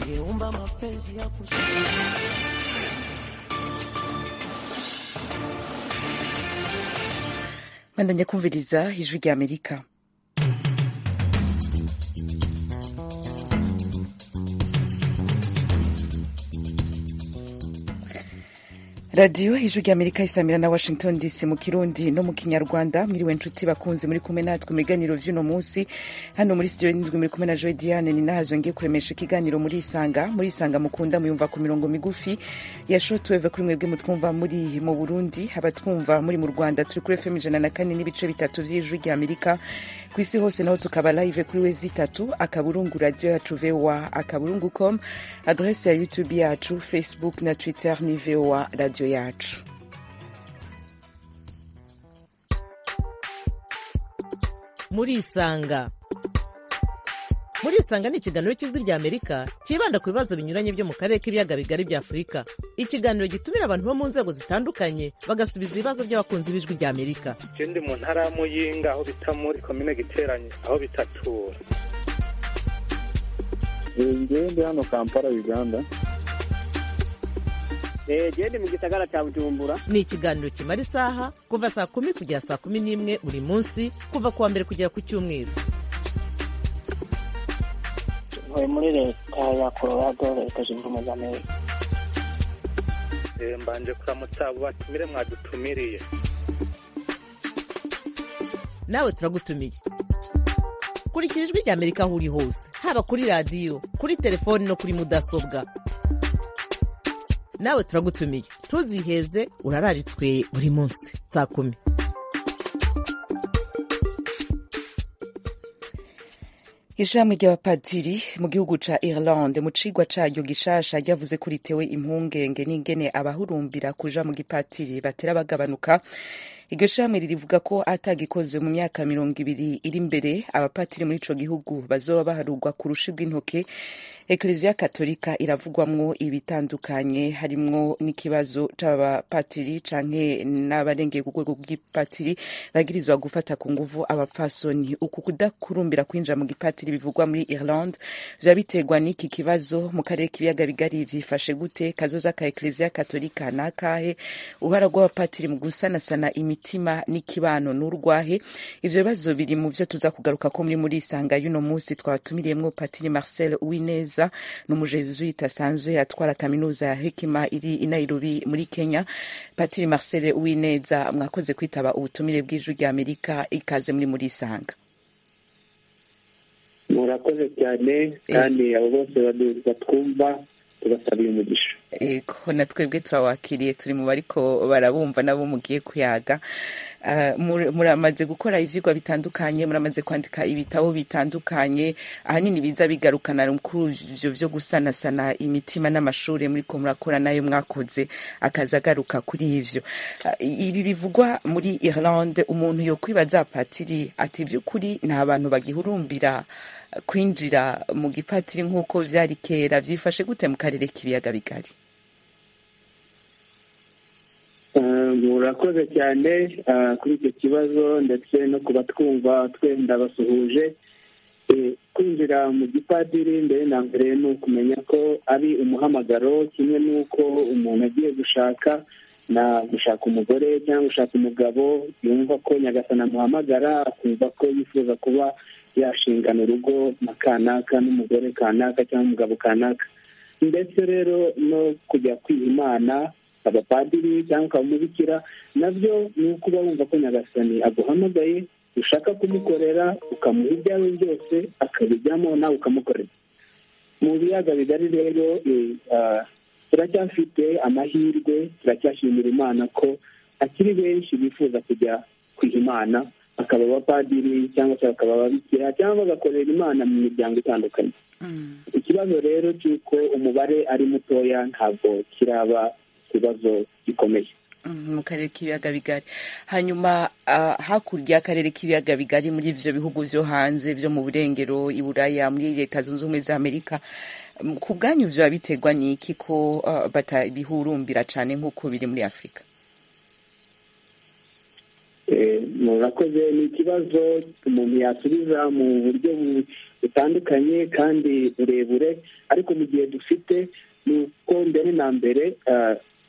Ngeumba mapenzi ya kus bandanya kumviriza ijwi rya amerika radiyo ijwi rya amerika isamira na washington dc mu kirundi no mu kinyarwanda mwiriwe nshuti bakunzi muri kumwe natwe mu biganiro by'uno munsi hano muri studio y'indwi muri kumwe na joy diane ni nahazo ngiye kuremesha ikiganiro muri isanga muri isanga mukunda muyumva ku mirongo migufi ya shotweve kuri mwebwe mutwumva muri mu burundi abatwumva muri mu rwanda turi kuri fm ijana na kane n'ibice bitatu by'ijwi rya amerika ku isi hose naho tukaba live kuri we zitatu akaburungu radiyo yacu voa akaburungu com adrese ya youtube yacu facebook na twitter ni voa radiyo yacu murisanga murisanga ni ikiganiro cy'ijwi rya amerika cyibanda ku bibazo binyuranye byo mu karere k'ibiyaga bigari bya afurika ikiganiro gitumira abantu bo mu nzego zitandukanye bagasubiza ibibazo by'abakunzi b'ijwi rya amerika ikindi mu ntara ya muyinga aho bita muri komine giteranye aho bitatura ngewe ndi hano kampala uganda gende mu gisagara cya bujumbura ni ikiganiro kimara isaha kuva saa kumi kugera saa kumi n'imwe buri munsi kuva ku wa mbere kugera ku cyumweru ntuye muri leta ya colorado leta zunze ubumwe za amerika Eh, mbanje kuramutsa abo batumire mwadutumiriye nawe turagutumiye kurikira ijwi rya amerika aho uri hose haba kuri radiyo kuri telefoni no kuri mudasobwa nawe turagutumiye ntuziheze urararitswe buri munsi saa kumi ishami ry'abapadiri mu gihugu ca irlande mu cigwa caryo gishasha ryavuze ko ritewe impungenge n'ingene abahurumbira kuja mu gipatiri batera bagabanuka iryo shami ririvuga ko atagikoze mu myaka mirongo ibiri iri imbere abapatiri muri ico gihugu bazoba baharugwa ku rushi rw'intoke ekleziya katolika iravugwamwo ibitandukanye harimwo n'ikibazo c'abapatiri canke n'abarengeye ku rwego rw'ipatiri bagirizwa gufata ku nguvu abapfasoni uku kudakurumbira kwinjira mu gipatiri bivugwa muri irlande vya biterwa n'iki kibazo mu karere k'ibiyaga bigari vyifashe gute kazoza ka ekleziya katolika nakahe uruhara rw'abapatiri mu gusanasana imi imitima n'ikibano n'urwahe ivyo bibazo biri mu vyo tuza kugaruka ko muri muri isanga y'uno munsi twabatumiriye patiri marcel uwineza n'umujezuite asanzwe atwara kaminuza ya hekima iri i nairobi muri kenya patiri marcel uwineza mwakoze kwitaba ubutumire bw'ijwi rya amerika ikaze muri muri isanga murakoze cyane kandi abo bose batwumva tubasabira umugisha yego na twebwe turabakiriye turi mu bariko barabumva nabo mugiye kuyaga muramaze gukora ivyigwa bitandukanye muramaze kwandika ibitabo bitandukanye ahanini biza bigarukana kuri ivyo vyo gusanasana imitima n'amashure muriko murakora nayo mwakoze akaza agaruka kuri ivyo ibi bivugwa muri irlande umuntu yokwibaza patiri ati vy'ukuri nta bantu bagihurumbira kwinjira mu gipatiri nk'uko vyari kera vyifashe gute mu karere k'ibiyaga bigari murakoze cyane kuri icyo kibazo ndetse no kuba twumva twenda basuhuje kwinjira mu gipadiri mbere na mbere ni ukumenya ko ari umuhamagaro kimwe n'uko umuntu agiye gushaka na gushaka umugore cyangwa gushaka umugabo yumva ko nyagasana amuhamagara akumva ko yifuza kuba yashingana urugo na kanaka n'umugore kanaka cyangwa umugabo kanaka ndetse rero no kujya kwiha imana abapadiri cyangwa ukabumubikira nabyo ni uko uba wumva ko nyagasani aguhamagaye ushaka kumukorera ukamuha ibyawe byose akabijyamo nawe ukamukorera mu biyaga bigari rero turacyafite amahirwe turacyashimira imana ko akiri benshi bifuza kujya kwiha imana bakaba abapadiri cyangwa se bakaba ababikira cyangwa bagakorera imana mu miryango itandukanye ikibazo rero cy'uko umubare ari mutoya ntabwo kiraba ikibazo gikomeye mu karere k'ibiyaga bigari hanyuma hakurya y'akarere k'ibiyaga bigari muri ibyo bihugu byo hanze byo mu burengero i buraya muri leta zunze ubumwe za amerika ku bwanyu biba biterwa n'iki ko batabihurumbira cyane nk'uko biri muri afurika murakoze ni ikibazo umuntu yasubiza mu buryo butandukanye kandi burebure ariko mu gihe dufite ni uko mbere na mbere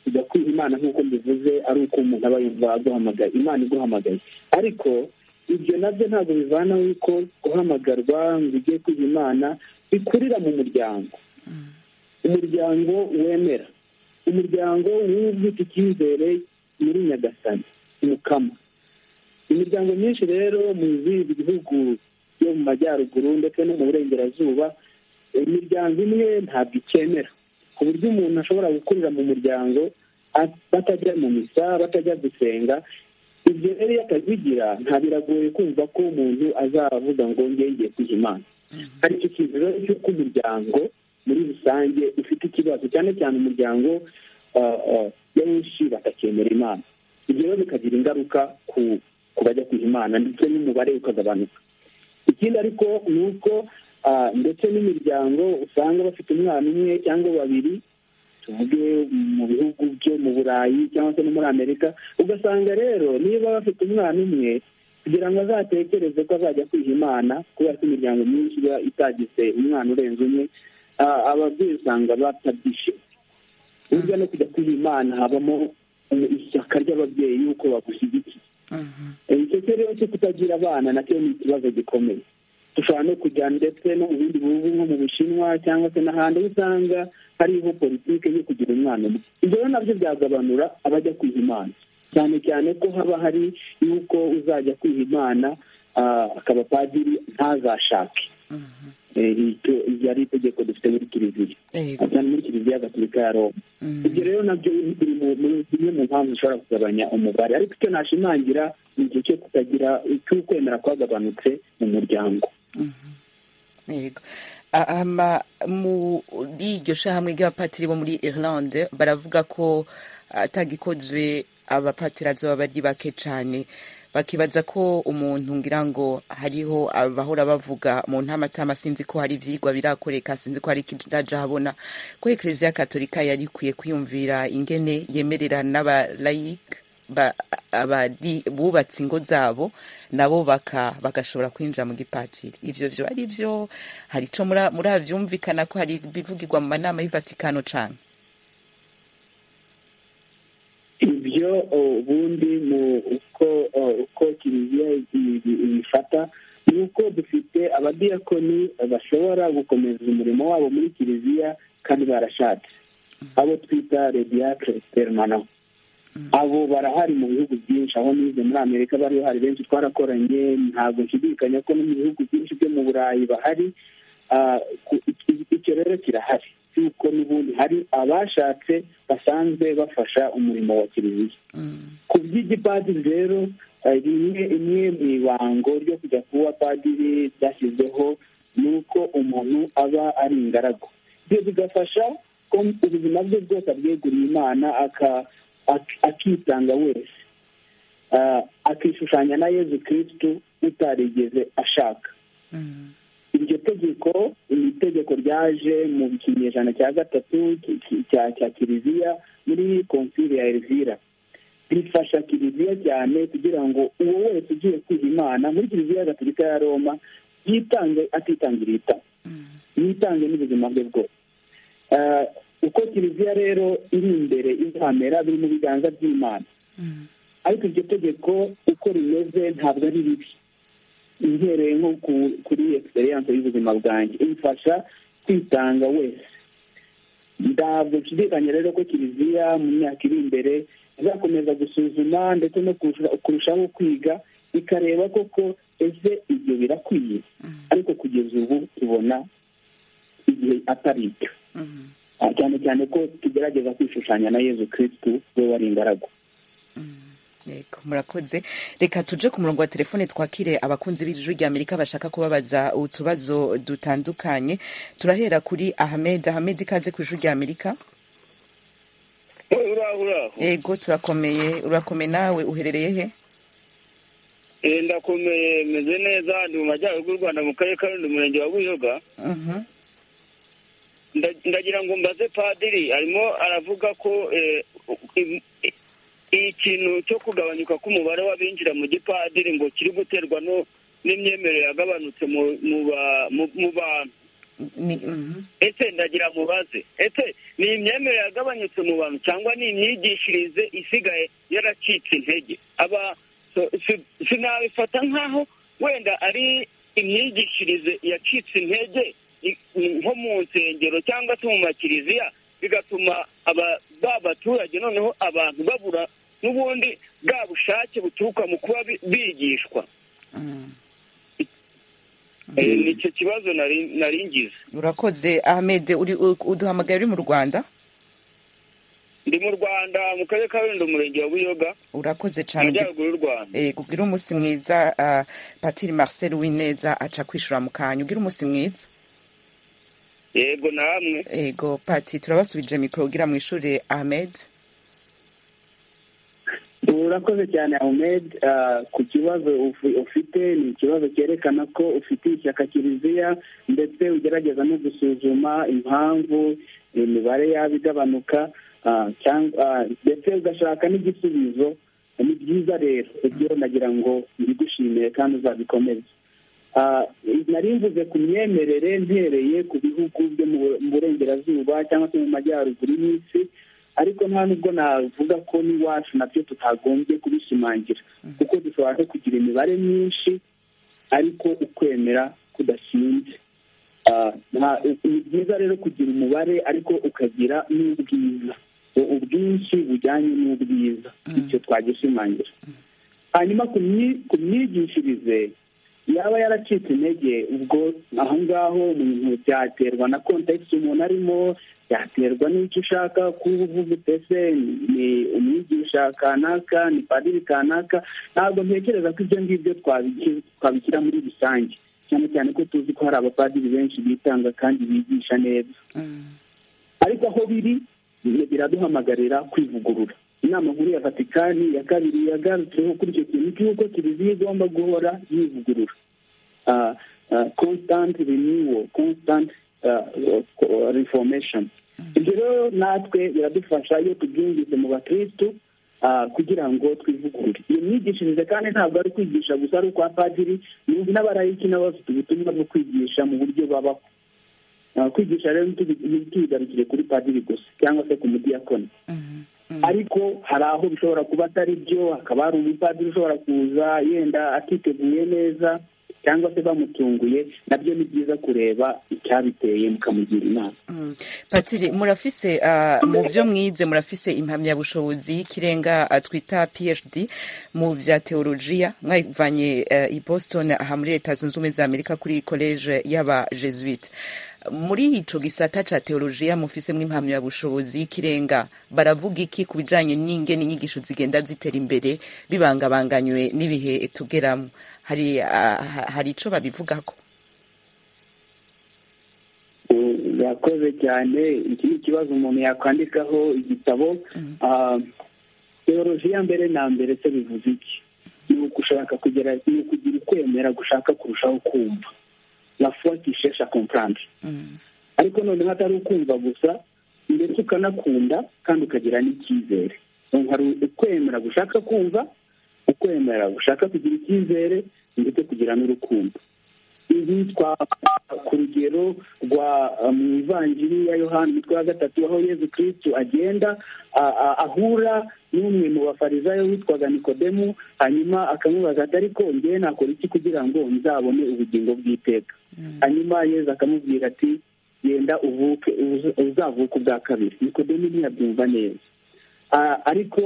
kujya kwiha imana nk'uko mbivuze ari uko umuntu aba yumva aguhamagaye imana iguhamagaye ariko ibyo nabyo ntabwo bivana yuko guhamagarwa ngo ujye kwiha imana bikurira mu muryango umuryango wemera umuryango w'ubwite icyizere muri nyagasani umukama imiryango myinshi rero mu bihugu yo mu majyaruguru ndetse no mu burengerazuba imiryango imwe ntabwo ikemera ku buryo umuntu ashobora gukurira mu muryango batajya mu misa batajya gusenga ibyo rero iyo atabigira nta biragoye kumva ko umuntu azavuga ngo ngengeye kwiha imana hari icyo kintu rero cy'uko umuryango muri rusange ufite ikibazo cyane cyane umuryango benshi bakakemera imana ibyo rero bikagira ingaruka ku bajya kwiha imana ndetse n'umubare ukagabanuka ikindi ariko ni uko ndetse n'imiryango usanga bafite umwana umwe cyangwa babiri tuvuge mu bihugu byo mu burayi cyangwa se no muri amerika ugasanga rero niba bafite umwana umwe kugira ngo azatekereze ko azajya kwiha imana kubera ko imiryango myinshi iba itagize umwana urenze umwe ababyeyi usanga batabyishimiye burya no kujya kwiha imana habamo ishyaka ry'ababyeyi y'uko bagushyigikiye icyo rero cyo kutagira abana nacyo ni ikibazo gikomeye dushobora no kujya ndetse no mu bindi bihugu nko mu bushinwa cyangwa se n'ahandi aho usanga hariho politiki yo kugira umwana umwe ibyo rero nabyo byagabanura abajya kwiha imana cyane cyane ko haba hari y'uko uzajya kwiha imana akaba padiri ntazashake ryari itegeko dufite muri kiliziya cyane muri kiliziya gatolika ya roma ibyo rero nabyo biri muri zimwe mu mpamvu zishobora kugabanya umubare ariko icyo nashimangira ni igihe cyo kutagira cy'ukwemera kwagabanutse mu muryango yego muri iryo shahamwe ry'abapatiri bo muri irlande baravuga ko atagikozwe abapatirazi baba ari bake cyane bakibaza ko umuntu ngira ngo hariho abahora bavuga mu ntamatama sinzi ko hari ibyigwa birakoreka sinzi ko hari ikirajya habona ko ekereziya katolika yari ikwiye kwiyumvira ingene yemerera n'abalayike bubatse ingo zabo nabo bagashobora kwinjira mu gipatiri ibyo byo ari byo hari icyo murabyumvikana ko hari ibivugirwa mu manama y'ivatikano cyane ibyo ubundi mu uko uko kiliziya ibifata ni uko dufite abadiyakoni bashobora gukomeza umurimo wabo muri kiliziya kandi barashatse abo twita rediyakire permano abo barahari mu bihugu byinshi aho nize muri amerika bari bahari benshi twarakoranye ntabwo nshidikanya ko no mu bihugu byinshi byo mu burayi bahari icyo rero kirahari cy'uko n'ubundi hari abashatse basanzwe bafasha umurimo wa kiliziya ku by'igipadiri rero rimwe imwe mu ibango ryo kujya kuba padiri ryashyizweho ni uko umuntu aba ari ingaragu ibyo bigafasha ko ubuzima bwe bwose abweguriye imana akitanga wese akishushanya na yezu kirisitu utarigeze ashaka iryo tegeko ni itegeko ryaje mu kinyejana cya gatatu cya kiliziya muri konsili ya elvira rifasha kiliziya cyane kugira ngo uwo wese ugiye kwiha imana muri kiliziya gatolika ya roma yitange atitangiriye itama yitange n'ubuzima bwe bwose uko kiliziya rero iri imbere izamera biri mu biganza by'imana ariko iryo tegeko uko rimeze ntabwo ari ribi ihereye nko kuri egisperiyanse y'ubuzima bwanjye imfasha kwitanga wese ntabwo nshidikanya rero ko kiliziya mu myaka iri imbere izakomeza gusuzuma ndetse no kurushaho kwiga ikareba koko ese ibyo birakwiye ariko kugeza ubu tubona igihe atari icyo cyane cyane ko tugerageza kwishushanya na yezu kirisitu we wari ingaragu murakoze reka tuje ku murongo wa telefone twakire abakunzi b'ijwi rya amerika bashaka kubabaza utubazo dutandukanye turahera kuri ahmed ahmed ikaze ku ijwi rya amerika yego turakomeye urakomeye nawe uherereye he ndakomeye meze neza ndi mu majyaruguru y'u rwanda mu karere ka rundi umurenge wa buyoga ndagira ngo mbaze padiri arimo aravuga ko ikintu cyo kugabanyuka k'umubare w'abinjira mu gipadiri ngo kiri guterwa no n'imyemerere yagabanutse mu mu ba- mu- mu bantu Ni- mhm. ese ndagira mubaze ese ni imyemerere yagabanyutse mu bantu cyangwa ni imyigishirize isigaye yaracitse intege aba so- si- sinabifata nk'aho wenda ari imyigishirize yacitse intege i- nko mu nsengero cyangwa se mu makiriziya bigatuma aba ba baturage noneho abantu babura n'ubundi bwa bushake buturuka mu kuba bi- bigishwa Mm. Eh, ni icyo kibazo nari- nari ngize urakoze ahmed uri u- uduhamagaye uri mu rwanda ndi mu rwanda mu karere ka rulindo umurenge wa buyoga urakoze mu cyane majyaruguru y'u rwanda Eh, kugira umunsi mwiza ah, patiri marcel wineza aca kwishura mu kanya ugira umunsi mwiza yego namwe ego pati turabasubije mikoro ugira mu ishuri ahmed urakoze cyane ahmed Ah, ku kibazo ufi- ufite ni ikibazo cyerekana ko ufitiye ishyaka kiliziya ndetse ugerageza no gusuzuma impamvu imibare yaba igabanuka ah, cyangwa ah, ndetse ugashaka n'igisubizo ni byiza rero ibyo nagira ngo mbigushimire kandi uzabikomeze Ah, nari mvuze ku myemerere mpereye ku bihugu byo mu mu burengerazuba cyangwa se mu majyaruguru y'isi ariko nta nubwo navuga ko n'iwacu nabyo tutagombye kubishimangira kuko dushobora no kugira imibare myinshi ariko ukwemera kudashinze Ah, nta- ni byiza rero kugira umubare ariko ukagira n'ubwiza ubwinshi bujyanye n'ubwiza icyo twagishimangira hanyuma ku myi- ku myigishirize yaba yaracitse intege ubwo aho ngaho umuntu byaterwa na kontekisi umuntu arimo byaterwa n'icyo ushaka kuba uvuga utese ni umwigisha kanaka ni padiri kanaka ntabwo ntekereza ko ibyo ngibyo twabi- twabishyira muri rusange cyane cyane ko tuzi ko hari abapadiri benshi bitanga kandi bigisha neza ariko aho biri ni- biraduhamagarira kwivugurura inama nkuru ya vatikani ya kabiri yagarutseho kuri icyo kintu cy'uko kiliziya igomba guhora yivugurura Ah, ah, constant renewal constant ah, ah, reformation ibyo rero natwe biradufasha iyo tubyumvise mu bakirisitu ah, kugira ngo twivugurure iyo myigishirize kandi ntabwo ari kwigisha gusa ari ukwa padiri n'ubu n'abarayiki nabo bafite ubutumwa bwo kwigisha mu buryo babaho Ah, kwigisha rero ntitubi- ntitubigarukire kuri padiri gusa cyangwa se ku mudiyakoni ariko hari aho bishobora kuba atari byo hakaba hari umupadiri ushobora kuza yenda atiteguye neza cyangwa se bamutunguye nabyo ni byiza kureba icyabiteye mukamugira inama Mm. patiri murafise ah, mu byo mwize murafise impamyabushobozi y'ikirenga ah, twita phd mu bya teolojiya mwayivanye eh, i boston aha muri leta zunze ubumwe za amerika kuri koleje y'abajesuite muri ico gisata ca teolojiya mufisemwo impamyabushobozi y'ikirenga baravuga iki ku bijanye n'ingene inyigisho zigenda zitera imbere bibangabanganywe n'ibihe tugeramwo hari ah, ha- hari ico babivugako yakoze cyane iki ni ikibazo umuntu yakwandikaho igitabo Ah, teolojiya mbere na mbere se bivuze iki ni ugushaka kugera ni ukugira ukwemera gushaka kurushaho kumva la foi qui cherche à comprendre ariko noneho atari ukumva gusa ndetse ukanakunda kandi ukagira n'icyizere Donc hari ukwemera gushaka kumva ukwemera gushaka kugira icyizere ndetse kugira n'urukundo ibi twafata ku rugero rwa uh, mu ivanjiri ya yohani umutwe wa gatatu aho yezu kirisitu agenda a- a- ahura n'umwe mu bafarizayo witwaga nikodemu hanyuma akamubaza ati ariko ngewe nakora iki kugira ngo nzabone ubugingo bw'iteka hanyuma yezu akamubwira ati genda uvuke uza- uzavuke ubwa kabiri nikodemu ntiyabyumva neza Ah, ariko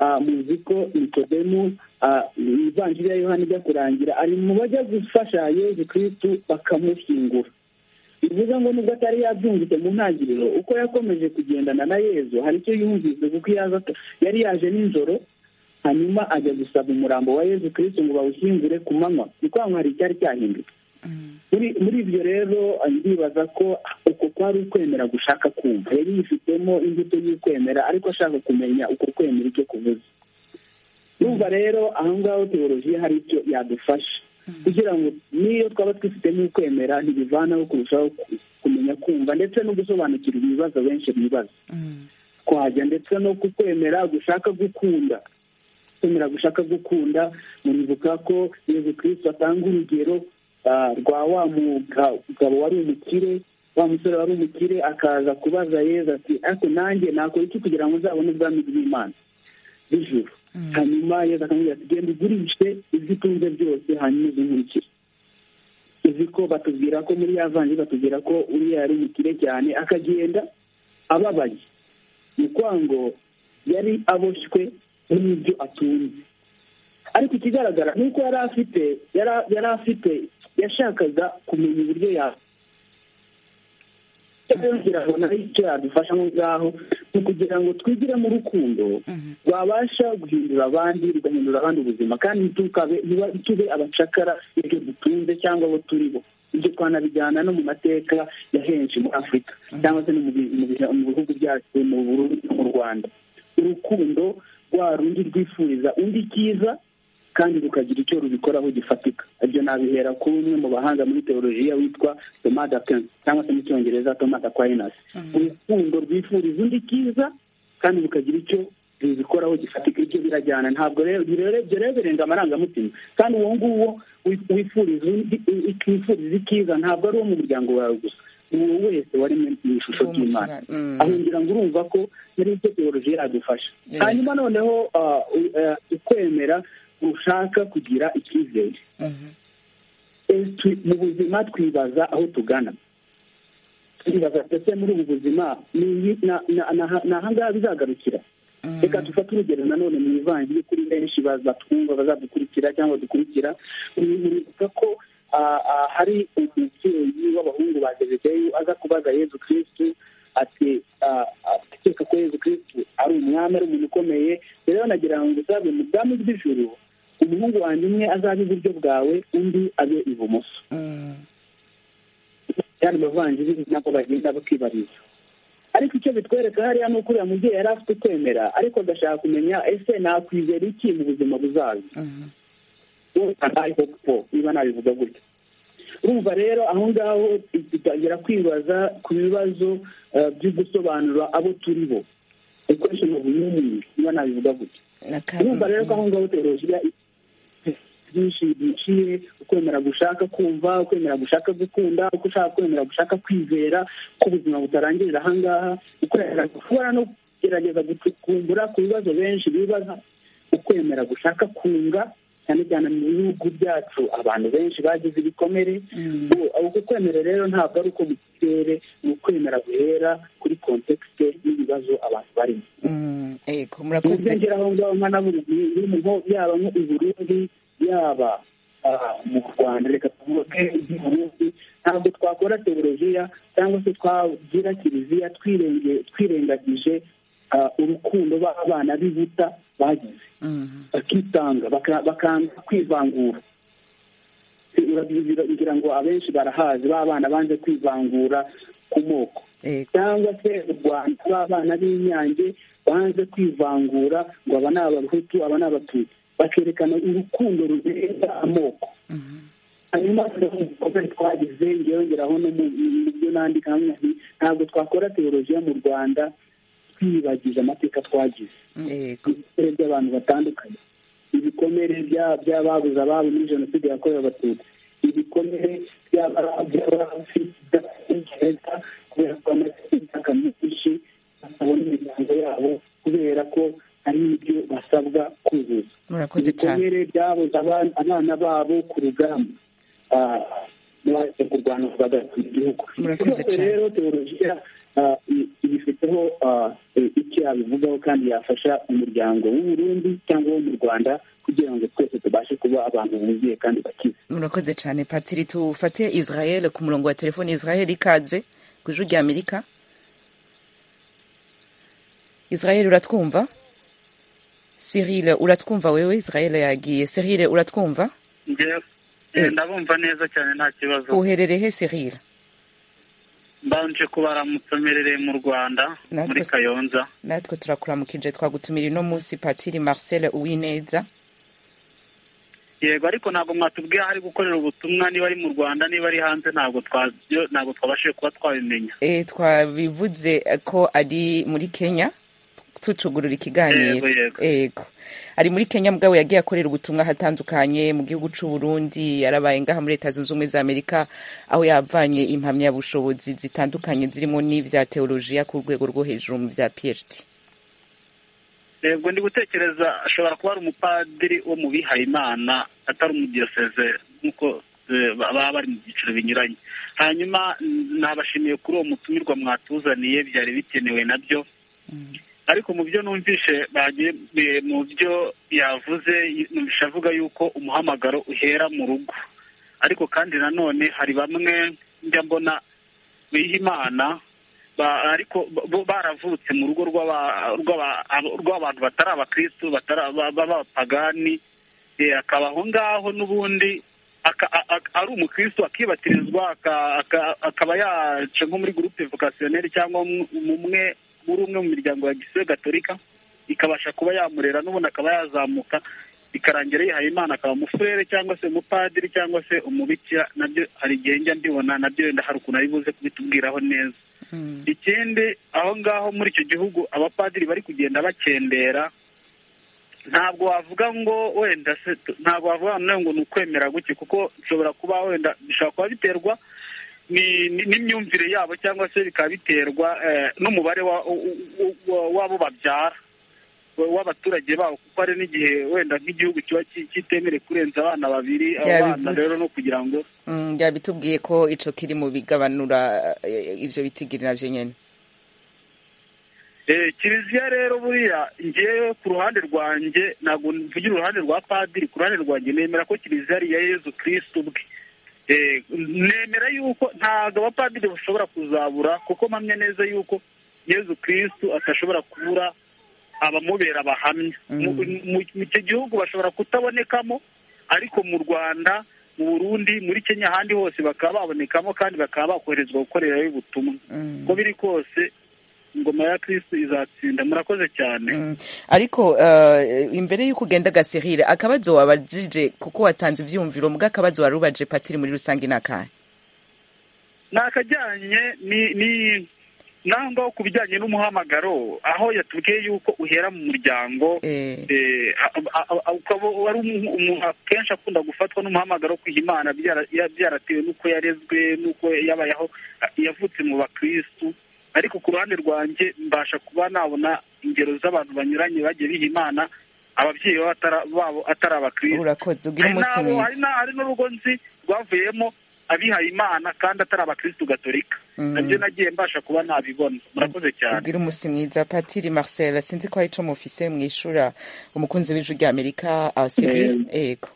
ah, muzi ko nikodemu ah, ivanjiri ya yohani ijya kurangira ari mu bajya gufasha yezu kirisitu bakamushyingura bivuze ngo nubwo atari yabyumvise mu ntangiriro uko yakomeje kugendana na yezu hari icyo yumvise kuko yaza yari yaje nijoro hanyuma ajya gusaba umurambo wa yezu kirisitu ngo bawushyingure ku manywa ni kwa ngo hari icyari cyahindutse muri muri ibyo rero ndibaza ko uko kwari ukwemera gushaka kumva yari yifitemo imbuto y'ukwemera ariko ashaka kumenya uko kwemera icyo kuvuze numva rero aho ngaho teolojiya hari icyo yadufasha kugira ngo n'iyo twaba twifitemo ukwemera ntibivanaho kurushaho ku- kumenya kumva ndetse no gusobanukirwa ibibazo benshi bibaza kwajya ndetse no kukwemera gushaka gukunda kwemera gushaka gukunda muribuka ko yezu kirisito atanga urugero ah, rwa wa mugabo wari umukire wa musore wari umukire akaza kubaza yezu ati ariko nanjye nakora iki kugira ngo uzabone ubwami bw'imana bw'ijuru hanyuma yezu akamubwira ati genda ugurishe ibyo utunze byose hanyuma uzunkurikire uzi ko batubwira ko muri ya vanjiri batubwira ko uriya yari umukire cyane akagenda ababaye ni kwa ngo yari aboshywe n'ibyo atunze ariko ikigaragara ni uko yari afite yara- yari afite yashakaga kumenya uburyo ya kugira ngo nayo icyo yadufasha aho ngaho ni ukugira ngo twigire mu rukundo rwabasha guhindura abandi rugahindura abandi ubuzima kandi ntitukabe ntiba- ntitube abacakara ibyo dutunze cyangwa abo turi bo ibyo twanabijyana no mu mateka ya henshi muri afurika cyangwa se no mu bi- mu bihe- mu bihugu byacu mu Burundi no mu rwanda urukundo rwa rundi rwifuriza undi icyiza kandi rukagira icyo rubikoraho gifatika ibyo nabihera kuri umwe mu bahanga muri teolojiya witwa thomas d'aquin cyangwa se mu cyongereza thomas aquinas urukundo rwifuriza undi cyiza kandi rukagira icyo rubikoraho gifatika ibyo birajyana ntabwo rero ibyo rero ibyo rero birenga amarangamutima kandi uwo nguwo wi- wifuriza undi wifuriza icyiza ntabwo ari uwo mu muryango wawe gusa ni uwo wese waremwe mu ishusho Uwo mu ry'imana kiba- mm. aho ngira ngo urumva ko muri icyo teoloji yadufasha Yego. hanyuma noneho ah, u- ah, ukwemera ushaka kugira icyizere Mhm. Eh, twi- mu buzima twibaza aho tugana twibaza ndetse muri ubu buzima ni iyi- na- na- na- ni ahangaha bizagarukira reka dufate urugero nanone mu ivanjiri kuri benshi bazatwumva bazadukurikira cyangwa dukurikira bibuka ko ah, ah, hari umubyeyi w'abahungu ba zebedeyu aza kubaza yezu kirisitu ati ah, ah, akeka ko yezu kirisitu ari umwami ari umuntu ukomeye rero nagira ngo uzabe mu bwami bw'ijuru umuhungu wanjye umwe azabe iburyo bwawe undi abe ibumoso Mm. yandi mavanjiri nako bagenda bakibariza ariko icyo bitwereka hariya ni uko uriya mubyeyi yari afite ukwemera ariko agashaka kumenya ese nakwizera iki mu buzima buzaza Mhm. ariko po niba nabivuga gutya urumva rero aho ngaho dutangira kwibaza ku bibazo eh, byo gusobanura abo turi bo ikoresheni ofu yumini niba nabivuga gutya Na ka- urumva rero ko mm. aho ngaho teolojiya byinshi biciye ukwemera gushaka kumva ukwemera gushaka gukunda uko ushaka kwemera gushaka kwizera ko ubuzima butarangirira aha ngaha ukwemera gushobora no kugerageza gucukumbura ku bibazo benshi bibaza ukwemera gushaka kunga cyane cyane mu bihugu byacu abantu benshi bagize ibikomere ubu- uku kwemera rero ntabwo ari uko mu kirere ni ukwemera guhera kuri kontekste n'ibibazo abantu barimo Mm. Ego, uburyo murakoze. ngera aho ngaho nkana buri gihe mu ngo- yaba nko i burundi yaba ah, mu rwanda reka tuvuge i burundi ntabwo twakora teolojiya cyangwa se twagira kiliziya twirenge- twirengagije ah, urukundo b'abana b'ibuta bagize Mhm. bakitanga baka- bakanga kwivangura Urabizi- ngira ngo abenshi barahazi b'abana banze kwivangura ku moko Ego. cyangwa se u rwanda b'abana b'inyange banze kwivangura ngo aba ni abahutu aba ni abatutsi bakerekana urukundo rurenga amoko Mhm. hanyuma rero ibikorwa twagize ngeraho no mu mu byo nandika hamwe nti ntabwo twakora teolojiya mu rwanda twibagije amateka twagize Ego. ibikomere by'abantu batandukanye ibikomere by'a- by'ababuze ababo muri jenoside yakorewe abatutsi ibikomere by'abafite icyenda kubera ko amategeko menshi batabona imiryango yabo kubera ko hari ibyo basabwa kuzuza Murakoze cyane. ibikomere byabuze abana- abana babo ku rugamba Ah, baje kurwana bagakunda igihugu Murakoze Ibikomere cyane. rero teolojiya ah, i- ibifiteho ah, i- icyo yabivugaho kandi yafasha umuryango w'u Burundi cyangwa wo mu rwanda kugira ngo twese tubashe kuba abantu buzuye kandi bakize murakoze cyane patiri tufate israel ku murongo wa telefoni israel ikaze ku ijwi rya amerika israel uratwumva cyril uratwumva wewe israel yagiye cyril uratwumva ngewe Eh. ndabumva neza cyane nta kibazo uherereye he cyril mbanje kubaramutsa mperereye mu rwanda Natwe- muri kayonza natwe turakuramukije twagutumira ino munsi patiri marcel uwineza yego ariko ntabwo mwatubwiye aho ari gukorera ubutumwa niba ari mu rwanda niba ari hanze ntabwo twabyo ntabwo twabashije kuba twabimenya e, twabivuze ko ari muri kenya tucugurura ikiganiro Yego, yego. yego ari muri kenya mugabo yagiye akorera ubutumwa ahatandukanye mu gihugu cy'u burundi yarabaye ngaha muri leta zunze ubumwe za amerika aho yavanye impamyabushobozi zitandukanye zirimo n'ivya teolojiya ku rwego rwo hejuru mu bya phd yego ndi gutekereza ashobora kuba ari umupadiri wo mu bihaye imana atari umudiyoseze nk'uko eh, ba- baba bari mu byiciro binyuranye hanyuma n- nabashimiye kuri uwo mutumirwa mwatuzaniye byari bikenewe nabyo ariko mu byo numvishe bagiye eh, mu byo yavuze y- numvishe avuga yuko umuhamagaro uhera mu rugo ariko kandi nanone hari bamwe njya mbona biha imana ba- ariko bo- bo baravutse mu rugo rw'aba- rw'aba- abo- rw'abantu batari abakristu batari- ba- b'abapagani eh, akaba aho ngaho n'ubundi aka- a- a- ari umukristu akibatirizwa aka- aka- akaba yaca nko muri gurupe vokasiyoneri cyangwa mu- mu mwe muri umwe mu miryango ya gisiyo gatolika ikabasha kuba yamurera n'ubundi akaba yazamuka bikarangira yihaye imana akaba umufurere cyangwa se umupadiri cyangwa se umubikira nabyo hari igihe njya mbibona nabyo wenda hari ukuntu aribuze kubitubwiraho neza ikindi aho ngaho muri icyo gihugu abapadiri bari kugenda bakendera ntabwo wavuga ngo wenda se tu- ntabwo wavuga noneho ngo ni ukwemera guke kuko bishobora kuba wenda bishobora kuba biterwa ni- ni- n'imyumvire yabo cyangwa se bikaba biterwa eh, n'umubare wa- u- u- wa- w'abo babyara wa- w'abaturage babo kuko hari n'igihe wenda nk'igihugu kiba ki- kitemerewe kurenza abana babiri abo bana Yabivutse. rero no kugira ngo Mm, yabitubwiye ko ico kiri mu bigabanura eh, ibyo bitigiri navyo nyene Eh, kiliziya rero buriya ngewe ku ruhande rwanjye ntabwo mvugira uruhande rwa padiri ku ruhande rwanjye nemera ko kiliziya ari iya yezu kirisitu ubwe Eh, nemera yuko ntabwo abapadiri bashobora kuzabura kuko mpamya neza yuko yezu kirisitu atashobora kubura abamubera abahamya mu mu- mu icyo gihugu bashobora kutabonekamo ariko mu rwanda mu burundi muri kenya ahandi hose bakaba babonekamo kandi bakaba bakoherezwa gukorerayo ubutumwa uko biri kose ingoma ya kirisitu izatsinda murakoze cyane Mm. ariko eh, imbere y'uko ugenda agasirire akabazo wabajije kuko watanze ivyumviro mbwa akabazo wari ubaje patiri muri rusange n'akahe ni akajyanye ni ni n'aho ngaho ku bijyanye n'umuhamagaro aho yatubwiye yuko uhera mu muryango Eh, Eh, a- a- a- ukaba wari umu- umuntu akenshi akunda gufatwa n'umuhamagaro wo kwiha imana byara- ya- byaratewe n'uko yarezwe n'uko yabayeho a- yavutse mu bakirisitu ariko ku ruhande rwanjye mbasha kuba nabona ingero z'abantu banyuranye bagiye biha imana ababyeyi babo atara- babo atari abakirisitu urakoze ugira hari umunsi n'abo- hari mwiza na- hari n'urugo nzi rwavuyemo abihaye imana kandi atari abakirisitu gatolika Mm. nabyo nagiye mbasha kuba nabibona murakoze cyane ubwira umunsi mwiza patiri marcel sinzi ko hari ico mufise mwishura umukunzi w'ijwi rya amerika ah, Cyril? yego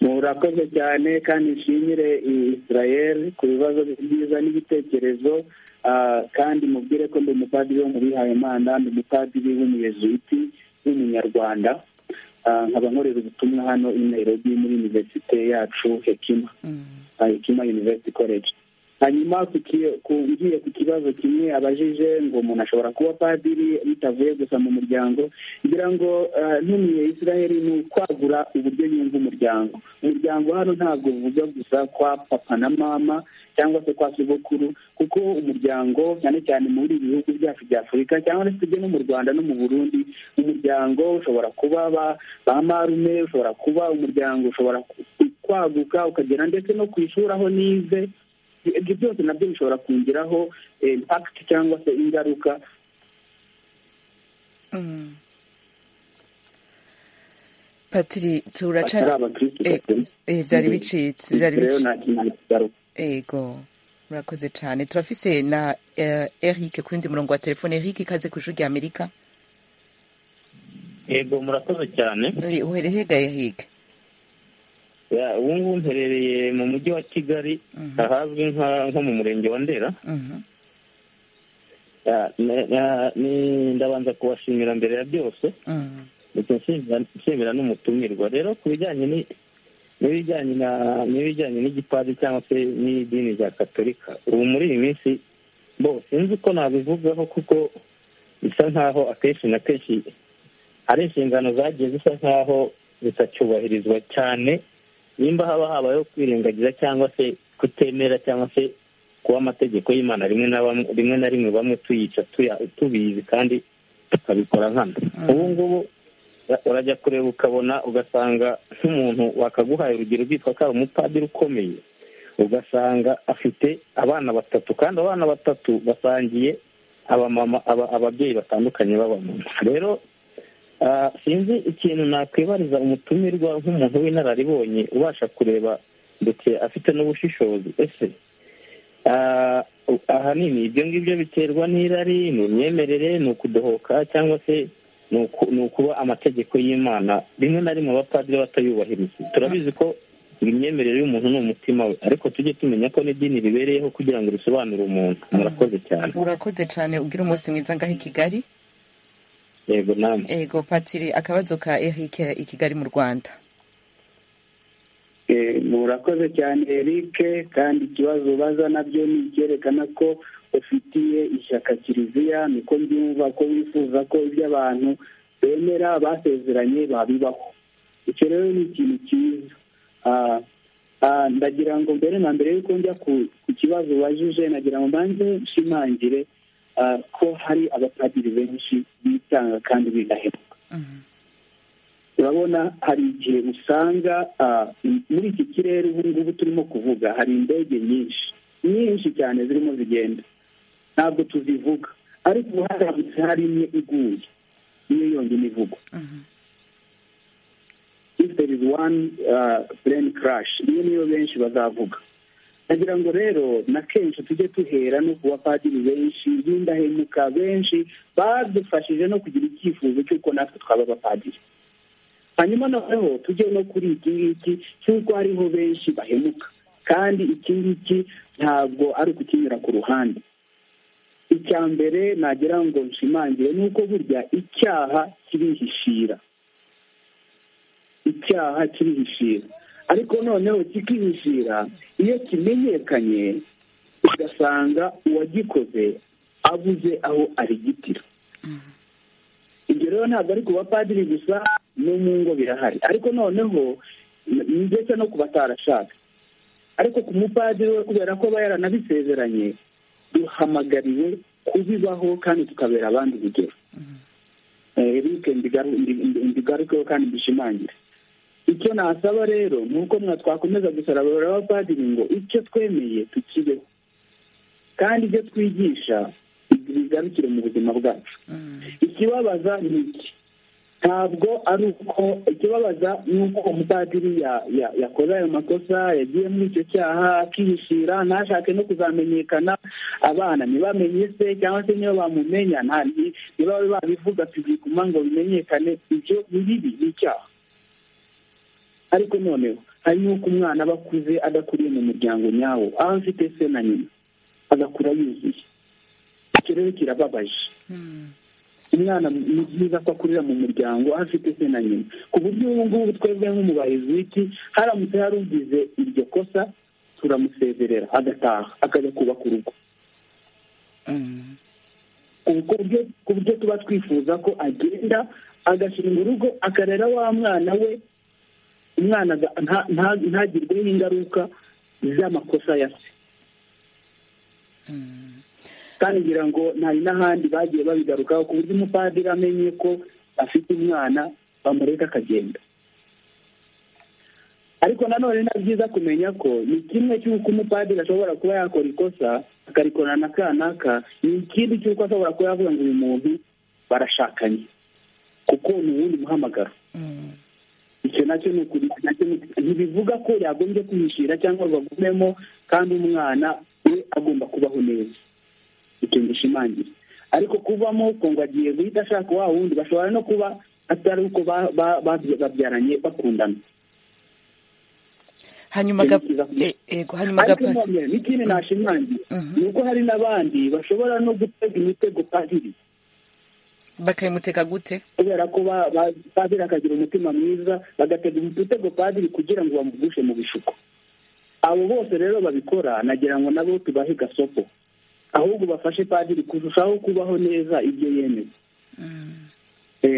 murakoze cyane kandi nshimire israel ku bibazo byiza n'ibitekerezo Ah, kandi mubwire ko ndi umupadiri wo mu bihaye imana ndi umupadiri w'umuyezuwiti w'umunyarwanda Ah, nkaba nkorera ubutumwa hano i nairobi muri univerisite yacu hekima Ah, hekima university college hanyuma ku ki- ku- ngiye ku kibazo kimwe abajije ngo umuntu ashobora kuba padiri bitavuye gusa mu muryango ngira ngo ah, ntumiye israel ni ukwagura uburyo yumva umuryango umuryango hano ntabwo uvuga gusa kwa papa na mama cyangwa se kwa sogokuru kuko umuryango cyane cyane muri ibi bihugu byacu bya afurika cyangwa se tujye no mu rwanda no mu burundi umuryango ushobora kuba ba- ba marume ushobora kuba umuryango ushobora ku- kwaguka ukagera ndetse no ku ishuri aho nize ibyo byose nabyo bishobora kungiraho eh, impact cyangwa se ingaruka Mm. patiri turaca batari abakristu Eh, gatolika. eh, byari bicitse byari rero bicitse nta kintu kigaruka ego murakoze cyane turafise na eh, eric ku wundi murongo wa telefone eric ikaze ku ishuri rya amerika yego murakoze cyane Eh, uhere hega eric Ya, ubu ngubu mperereye mu mujyi wa kigali Mhm. ahazwi nka- nko mu murenge wa ndera Mhm. Ya, ne- ya, ni- ndabanza kubashimira mbere ya byose Mhm. ndetse nshimira- nshimira n'umutumirwa rero ku bijyanye ni- n'ibijyanye na n'ibijyanye n'igipadiri cyangwa se n'idini rya katolika ubu muri iyi minsi bo sinzi uko nabivugaho kuko bisa nkaho akenshi na kenshi hari inshingano zagiye zisa nkaho zitacyubahirizwa cyane nimba haba habayeho kwirengagiza cyangwa se kutemera cyangwa se kuba amategeko y'imana rimwe na bamwe- rimwe na rimwe bamwe tuyica tuya- tubizi kandi tukabikora nkana ubu ngubu urajya kureba ukabona ugasanga nk'umuntu wakaguhaye urugero rwitwa ko ari umupadiri ukomeye ugasanga afite abana batatu kandi abana batatu basangiye abamama ababyeyi batandukanye b'abamama rero sinzi ikintu nakwibariza umutumirwa nk'umuntu w'inararibonye ubasha kureba ndetse afite n'ubushishozi ese ahanini ibyo ngibyo biterwa n'irari ni imyemerere ni ukudohoka cyangwa se ni ukuba amategeko y'imana rimwe na rimwe abapadiri batayubahiriza turabizi ko imyemerere y'umuntu ni umutima we ariko tujye tumenya ko n'idini ribereyeho kugira ngo risobanure umuntu murakoze cyane urakoze cyane ubwira umunsi mwiza ngaho i kigali yego namwe yego patiri akabazo ka erike i kigali mu rwanda murakoze cyane erike kandi ikibazo ubaza nabyo ni icyerekana ko ufitiye ishyaka kiliziya niko mbyumva ko wifuza ko ibyo abantu bemera basezeranye babibaho icyo rero ni ikintu cyiza ndagira ngo mbere na mbere yuko njya ku kibazo ubajije nagira ngo mbanze nshimangire ko hari abapadiri benshi bitanga kandi bidahemuka urabona hari igihe usanga muri iki kirere ubu ngubu turimo kuvuga hari indege nyinshi nyinshi cyane zirimo zigenda ntabwo tuzivuga ariko ubu haramutse hari imwe iguye niyo yonyine ivugwa if there is one plane crash iyo niyo benshi bazavuga nagira ngo rero na kenshi tujye tuhera no ku bapadiri benshi b'indahemuka benshi badufashije no kugira icyifuzo cy'uko natwe twaba abapadiri hanyuma noneho tujye no kuri iki ngiki cy'uko hariho benshi bahemuka kandi iki ngiki ntabwo ari ukukinyura ku ruhande icya mbere nagira ngo nshimangire ni uko burya icyaha kirihishira icyaha kirihishira ariko noneho kikihishira iyo kimenyekanye ugasanga uwagikoze abuze aho arigitira ibyo rero ntabwo ari ku bapadiri gusa no mu ngo birahari ariko noneho ndetse no ku batarashaka ariko ku mupadiri we kubera ko aba yaranabisezeranye duhamagariwe kubibaho kandi tukabera abandi urugero erike mbigarukeho kandi dushimangire icyo nasaba rero ni uko mwa twakomeza gusarabura abapadiri ngo icyo twemeye tukibeho kandi ibyo twigisha bigarukire mu buzima bwacu ikibabaza ni iki ntabwo ari uko ikibabaza ni uko umupadiri yakoze ayo makosa yagiye muri icyo cyaha akihishira ntashake no kuzamenyekana abana ntibamenye se cyangwa se niyo bamumenya ntibabe babivuga tubikuma ngo bimenyekane ibyo ni bibi ni icyaha ariko noneho hari n'uko umwana aba akuze adakuriye mu muryango nyawo aho afite se na nyina agakura yuzuye icyo rero kirababaje umwana ni byiza ko akurira mu muryango aho afite se na nyina ku buryo ubu ngubu twebwe nk'umubahizi w'iki haramutse hari ugize iryo kosa turamusezerera agataha akajya kubaka urugo ku buryo tuba twifuza ko agenda agashinga urugo akarera wa mwana we umwana ntagirweho ingaruka z'amakosa ya se kandi ngira ngo hari n'ahandi bagiye babigarukaho ku buryo umupadiri amenye ko afite umwana bamureka akagenda ariko nanone ni byiza kumenya ko ni kimwe cy'uko umupadiri ashobora kuba yakora ikosa akarikora na kanaka ni ikindi cy'uko ashobora kuba yavuga ngo uyu muntu barashakanye kuko ni uwundi muhamagaro icyo nacyo ni ukuri ntibivuga ko yagombye kwihishira cyangwa ngo agumemo kandi umwana we agomba kubaho neza icyo gishimangira ariko kuvamo ko ngo agiye guhita ashaka wa wundi bashobora no kuba atari uko babyaranye bakundana hanyuma gapatiri n'ikindi nashimangira ni uko hari n'abandi bashobora no gutega imitego padiri bakayimutega gute kubera ko padiri akagira umutima mwiza bagatega umutego padiri kugira ngo bamugushe mu bishuko abo bose rero babikora nagira ngo nabo tubahe gasopo ahubwo bafashe padiri kurushaho kubaho neza ibyo yemeye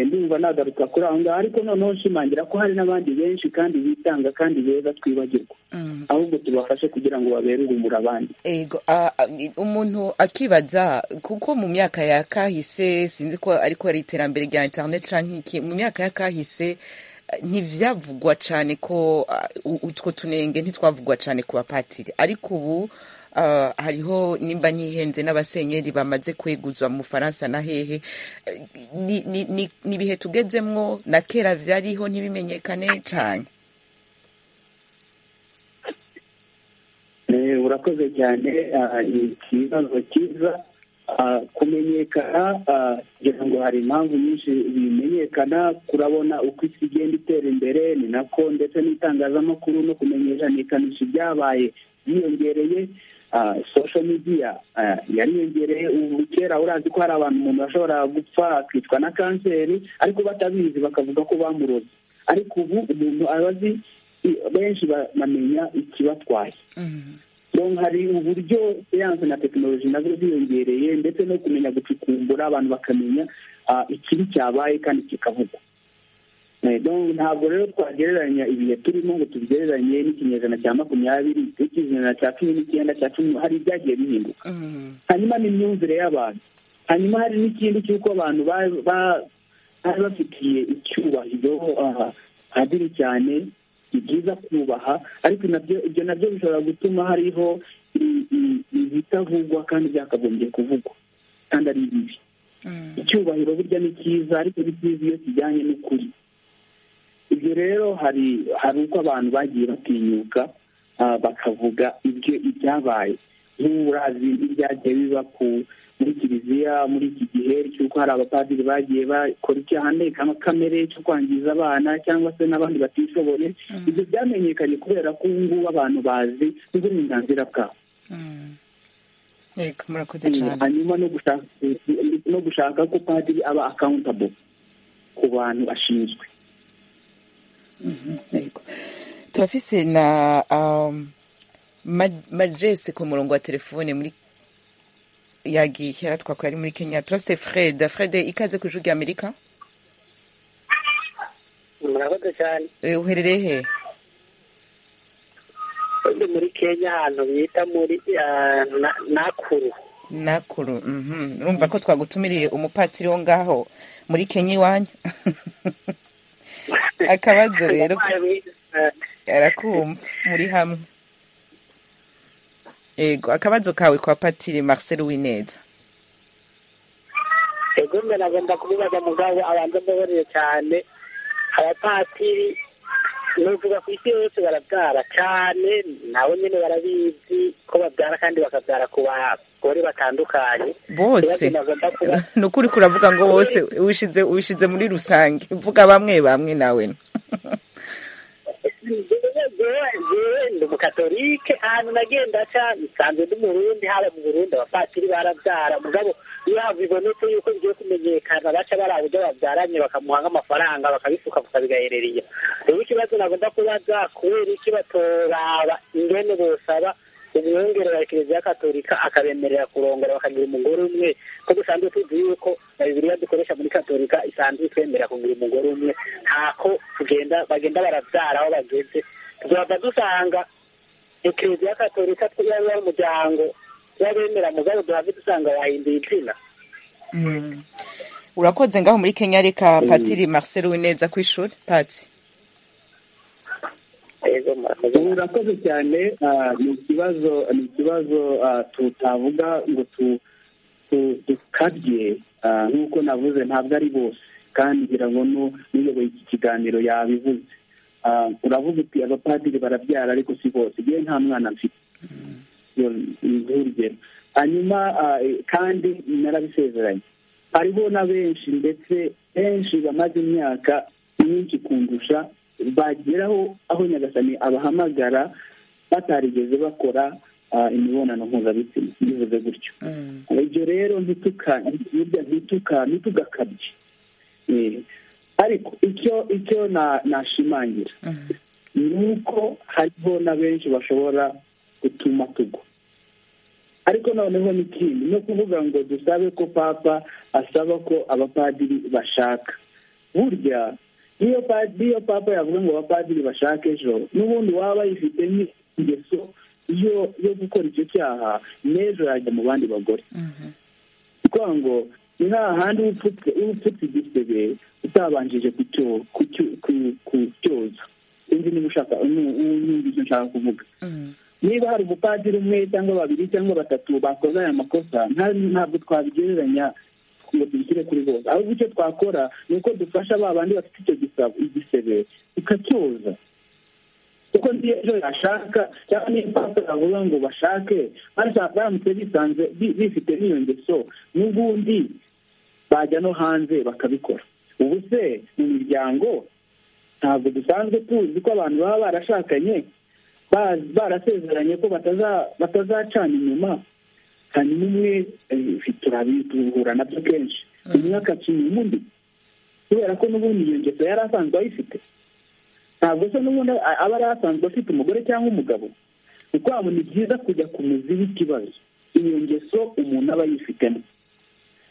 ndumva nagaruka kuri aho ngaho ariko noneho nshimangira ko hari n'abandi benshi kandi bitanga kandi beza twibagirwa ahubwo tubafashe kugira ngo babere urumuri abandi ego a- a- umuntu akibaza kuko mu myaka ya kahise sinzi ko ariko ari iterambere rya interineti cyangwa iki mu myaka ya kahise eh, ntibyavugwa cyane ko ah, u- utwo tunenge ntitwavugwa cyane ku bapatiri ariko ubu ah, hariho nimba ntihenze n'abasenyeri bamaze kweguzwa mu bufaransa na hehe Eh, ni- ni- ni ni ibihe tugezemwo na kera byariho ntibimenyekane cyane Eh, urakoze cyane ah, ni ikibazo cyiza Ah, kumenyekana ah, ngira ngo hari impamvu nyinshi bimenyekana kurabona uko isi igenda itera imbere ni nako ndetse n'itangazamakuru no kumenyekanisha ibyabaye byiyongereye Ah, social media ah, yariyongereye ubu kera urazi ko hari abantu umuntu ashobora gupfa akicwa na kanseri ariko batabizi bakavuga ko bamuroze ariko ubu umuntu aba azi i- benshi bamenya ikibatwaye Bon, hari uburyo siyansi na tekinoloji nazo ziyongereye ndetse no kumenya gucukumbura abantu bakamenya ah, ikibi cyabaye kandi kikavugwa Eh, donc ntabwo rero twagereranya ibihe turimo ngo tubigereranye n'ikinyejana cya makumyabiri n'ikinyejana cya cumi n'icyenda cya cumi hari ibyagiye bihinduka Mhm. hanyuma n'imyumvire y'abantu hanyuma hari n'ikindi cy'uko abantu ba- ba- bari bafitiye icyubahiro ah, padiri cyane ni byiza kubaha ariko nabyo ibyo nabyo bishobora gutuma hariho i- i- ibitavugwa kandi byakagombye kuvugwa kandi ari bibi Mhm. icyubahiro burya ni cyiza ariko ni cyiza iyo kijyanye n'ukuri ibyo rero hari hari uko abantu bagiye batinyuka ah, bakavuga ibyo ibyabaye nk'urazi ibyagiye biba ku muri kiliziya muri iki gihe cy'uko hari abapadiri bagiye bakora icyaha ndengakamere cyo kwangiza abana cyangwa se n'abandi batishoboye ibyo byamenyekanye kubera ko ubu ngubu abantu bazi n'uburenganzira bwabo Mhm. Yego, murakoze cyane hanyuma no gushaka no gushaka ko padiri aba accountable ku bantu ashinzwe Yego. turafise na um, Ma- majese ku murongo wa telefone muri yagiye yaratwakwa ari muri kenya turafise fred fred ikaze ku ijwi rya amerika murakoze cyane Eh, uherereye he ndi muri kenya ahantu bita muri ah, na- nakuru nakuru mhm. urumva ko twagutumiriye umupatiri wo ngaho muri kenya iwanyu akabazo rero Yabaye mwiza cyane. arakumva muri hamwe yego akabazo kawe kwa patiri marcel wineza ego mbe nagomba kubibaza mugabo abanza mbabarire cyane abapatiri novuga ku isi yose barabyara cyane nabo nyine barabizi ko babyara kandi bakabyara ku bagore batandukanye bose Ibibazo nagomba kuba ni ukuri kuravuga ngo bose wishize wishize muri rusange vuga bamwe bamwe nawe jewe jewe ndi umukatolike ahantu nagenda ca nsanzwe ndi umurundi haba mu burundi abapatiri barabyara mugabo iyo hava ibonetse yuko bigiye kumenyekana baca bari uburyo babyaranye bakamuha nk'amafaranga bakabisuka bakabigahererera rero ikibazo nagomba kubaza kubera iki batoraba ingene bosaba umwungere wa kiliziya katolika akabemerera kurongora bakagira umugore umwe ko dusanzwe tuzi yuko na bibiliya dukoresha muri katolika isanzwe itwemerera kugira umugore umwe ntako tugenda bagenda barabyara aho bageze tuzaba dusanga ekleziya katolika yaba ari umuryango w'abemera mugabo duhave dusanga bahinduye izina urakoze ngaho muri kenya reka patiri marcel wineza ku ishuri patsi ego murakoze ubu urakoze cyane ah, ni ikibazo ni ikibazo ah, tutavuga ngo tu- tu- dukabye ah, nk'uko navuze ntabwo ari bose kandi ngira ngo nu- n'uyoboye iki kiganiro yabivuze Ah, uravuga uti abapadiri barabyara ariko si bose yewe nta mwana mfite Iyo ni nk'urugero hanyuma ah, eh, kandi narabisezeranye hariho na benshi ndetse benshi bamaze imyaka myinshi kundusha bageraho aho nyagasani abahamagara batarigeze bakora ah, imibonano mpuzabitsina bivuze gutyo ibyo rero ntituka burya ntituka ntitugakabye Eh, ariko icyo icyo na- nashimangira ni uko hariho na benshi bashobora gutuma tugwa ariko noneho n'ikindi ni ukuvuga ngo dusabe ko papa asaba ko abapadiri bashaka burya niyo padi papa yavuga ngo abapadiri bashake ejo n'ubundi waba yifite nk'ingeso yo yo gukora icyo cyaha n'ejo yajya mu bandi bagore kuko ngo ni hahandi uba upfutse igisebe utabanjije kucyoza sinzi niba ushaka n'undi icyo nshaka kuvuga niba hari umupadiri umwe cyangwa babiri cyangwa batatu bakoze aya makosa ntabwo twabigereranya ngo tubishyire kuri bose ahubwo icyo twakora ni uko dufasha ba bandi bafite icyo igisebe tukacyoza kuko niyo ejo yashaka cyangwa niyo papa yavuga ngo bashake baramutse bisanze bifite n'iyo ngeso n'ubundi bajya no hanze bakabikora ubu se mu miryango ntabwo dusanzwe tuzi ko abantu baba barashakanye barasezeranye ko batazacana inyuma hanyuma umwe turabihura nabyo kenshi umwe akacinya undi kubera ko n'ubundi iyo ngeso yari asanzwe ayifite ntabwo se n'ubundi aba ari asanzwe afite umugore cyangwa umugabo ni kwabo ni byiza kujya ku muzi w'ikibazo iyo ngeso umuntu aba yifitemo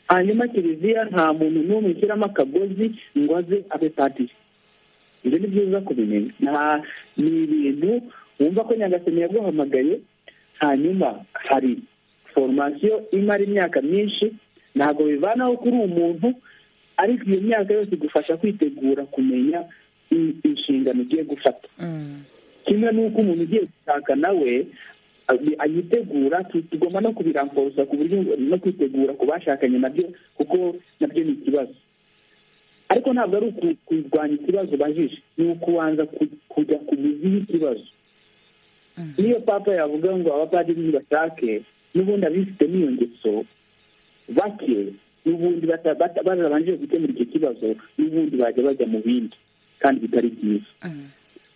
hanyuma kiliziya nta muntu n'umwe ushyiramo akagozi ngo aze abe padiri ibyo ni byiza kubimenya nta ni ibintu wumva ko nyagasani yaguhamagaye hanyuma hari foromasiyo imara imyaka myinshi ntabwo bivanaho kuri uwo muntu ariko iyo myaka yose igufasha kwitegura kumenya inshingano ugiye gufata kimwe n'uko umuntu ugiye gushaka nawe ayitegura tugomba no kubiramforosa ku buryo no kwitegura ku bashakanye nabyo kuko nabyo ni ikibazo ariko ntabwo ari ukurwanya ikibazo ubajije ni ukubanza kujya ku mizi y'ikibazo niyo papa yavuga ngo abapadiri ntibashake n'ubundi abifite n'iyo ngeso bake n'ubundi barabanje gukemura icyo kibazo n'ubundi bajya bajya mu bindi kandi bitari byiza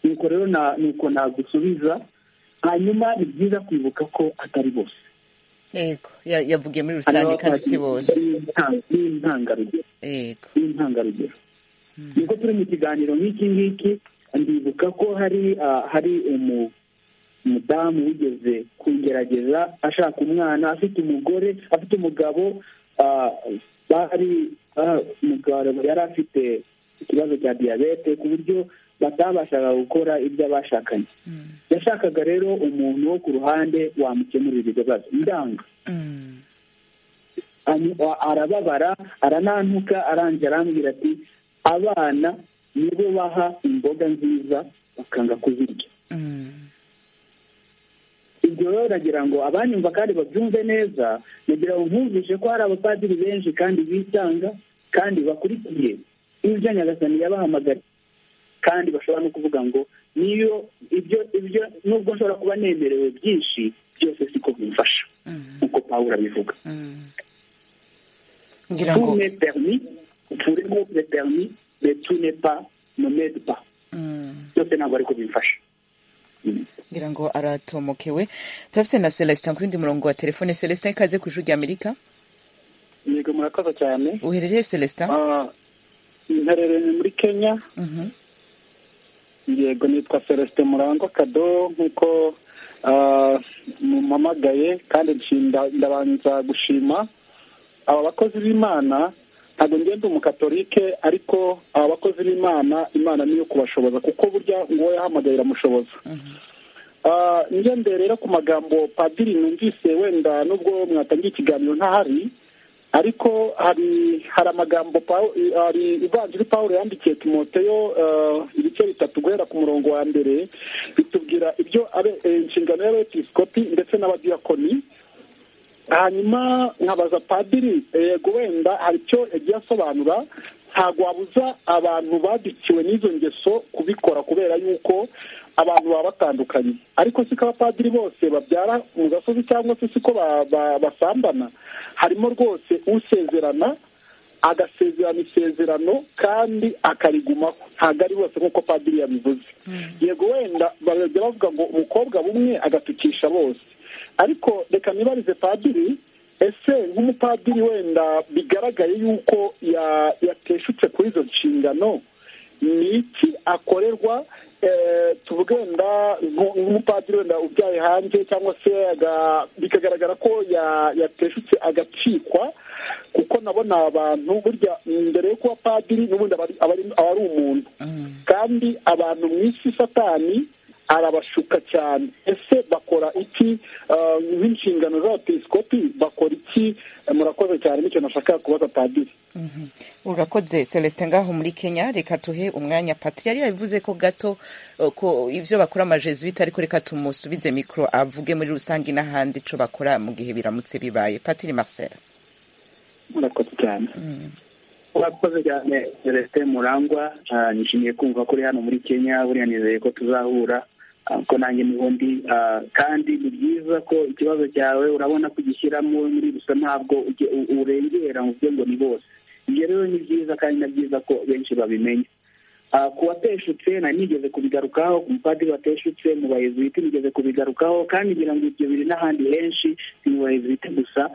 nuko rero ni uko nagusubiza hanyuma ni byiza kwibuka ko atari bose yego yavugiye muri rusange kandi si bose ni intangarugero yego ni intangarugero nuko turi mu kiganiro nk'iki ngiki ndibuka ko hari hari umudamu wigeze kugerageza ashaka umwana afite umugore afite umugabo bari umugabo yari afite ikibazo cya diyabete ku buryo batabashaga gukora ibyo abashakanye yashakaga rero umuntu wo ku ruhande wamukemurira ibibazo ndanga arababara aranantuka arangije arambwira ati abana nibo baha imboga nziza bakanga kuzirya ibyo rero nagira ngo abanyumva kandi babyumve neza nagira ngo nkumvishe ko hari abapadiri benshi kandi bitanga kandi bakurikiye ibyo nyagasani yabahamagaye kandi bashobora no kuvuga ngo niyo ibyo ibyo nubwo nshobora kuba nemerewe byinshi byose siko bimfasha nk'uko pawuro abivuga ngira ngo tune perimi turemo le perimi le tune pa nomede pa byose ntabwo ariko bimfasha ngira ngo aratomokewe turafite na celestin ku wundi murongo wa telefone celestin ikaze ku ijuru rya amerika yego murakoze cyane uherereye celestin Ah, mherereye muri kenya Mhm. yego nitwa celestin murangwa kado nk'uko ah, mumpamagaye kandi nshinda- ndabanza gushima aba bakozi b'imana ntabwo ngenda umukatolike ariko aba bakozi b'imana imana niyo kubashoboza kuko burya nguwo yahamagaye iramushoboza Ah, ngende rero ku magambo padiri numvise wenda nubwo mwatangiye ikiganiro ntahari ariko hari hari amagambo Pawu- hari ivanjiri pawulo yandikiye timoteyo ah, ibice bitatu guhera ku murongo wa mbere bitubwira ibyo abe- eh, inshingano y'abepiskopi ndetse n'abadiyakoni hanyuma nkabaza padiri yego wenda hari icyo yagiye asobanura ntabwo wabuza abantu badukiwe n'izo ngeso kubikora kubera yuko abantu baba batandukanye ariko si ko abapadiri bose babyara mu gasozi cyangwa se si ko ba- ba- basambana harimo rwose usezerana agasezerana isezerano kandi akarigumaho ntabwo ari bose nk'uko padiri yabivuze yego wenda bajya bavuga ngo umukobwa bumwe agatukisha bose ariko reka nibarize padiri ese nk'umupadiri wenda bigaragaye yuko ya- yateshutse kuri izo nshingano ni iki akorerwa eh, tuvuge wenda nko- nk'umupadiri wenda ubyaye hanze cyangwa se aga- bikagaragara ko ya- yateshutse agacikwa kuko nabona abantu burya mbere yo kuba padiri n'ubundi aba ari umuntu kandi abantu mu isi satani arabashuka cyane ese bakora iki nk'inshingano z'abapisikopi bakora iki murakoze cyane nicyo nashaka kubaza padiri urakoze celestin ngaho muri kenya reka tuhe umwanya patiri yari yabivuze ko gato eh, ko ibyo bakora amajesuwite ariko reka tumusubize mikoro avuge muri rusange n'ahandi icyo bakora mu gihe biramutse bibaye patiri marcel murakoze cyane murakoze cyane celestin murangwa Ah, nishimiye kumva ko uri hano muri kenya buriya nizeye ko tuzahura ah, ko nanjye n'ubundi ah, kandi ni byiza ko ikibazo cyawe urabona kugishyiramo muri gusa ntabwo ujye- u- urengera mu byo ngo ni bose ibyo rero ni byiza kandi na byiza ko benshi babimenya Ah, ku wateshutse nari nigeze kubigarukaho ku mupadiri wateshutse mu bayezuwiti nigeze kubigarukaho kandi ngira ngo ibyo biri n'ahandi henshi si mu bayezuwiti gusa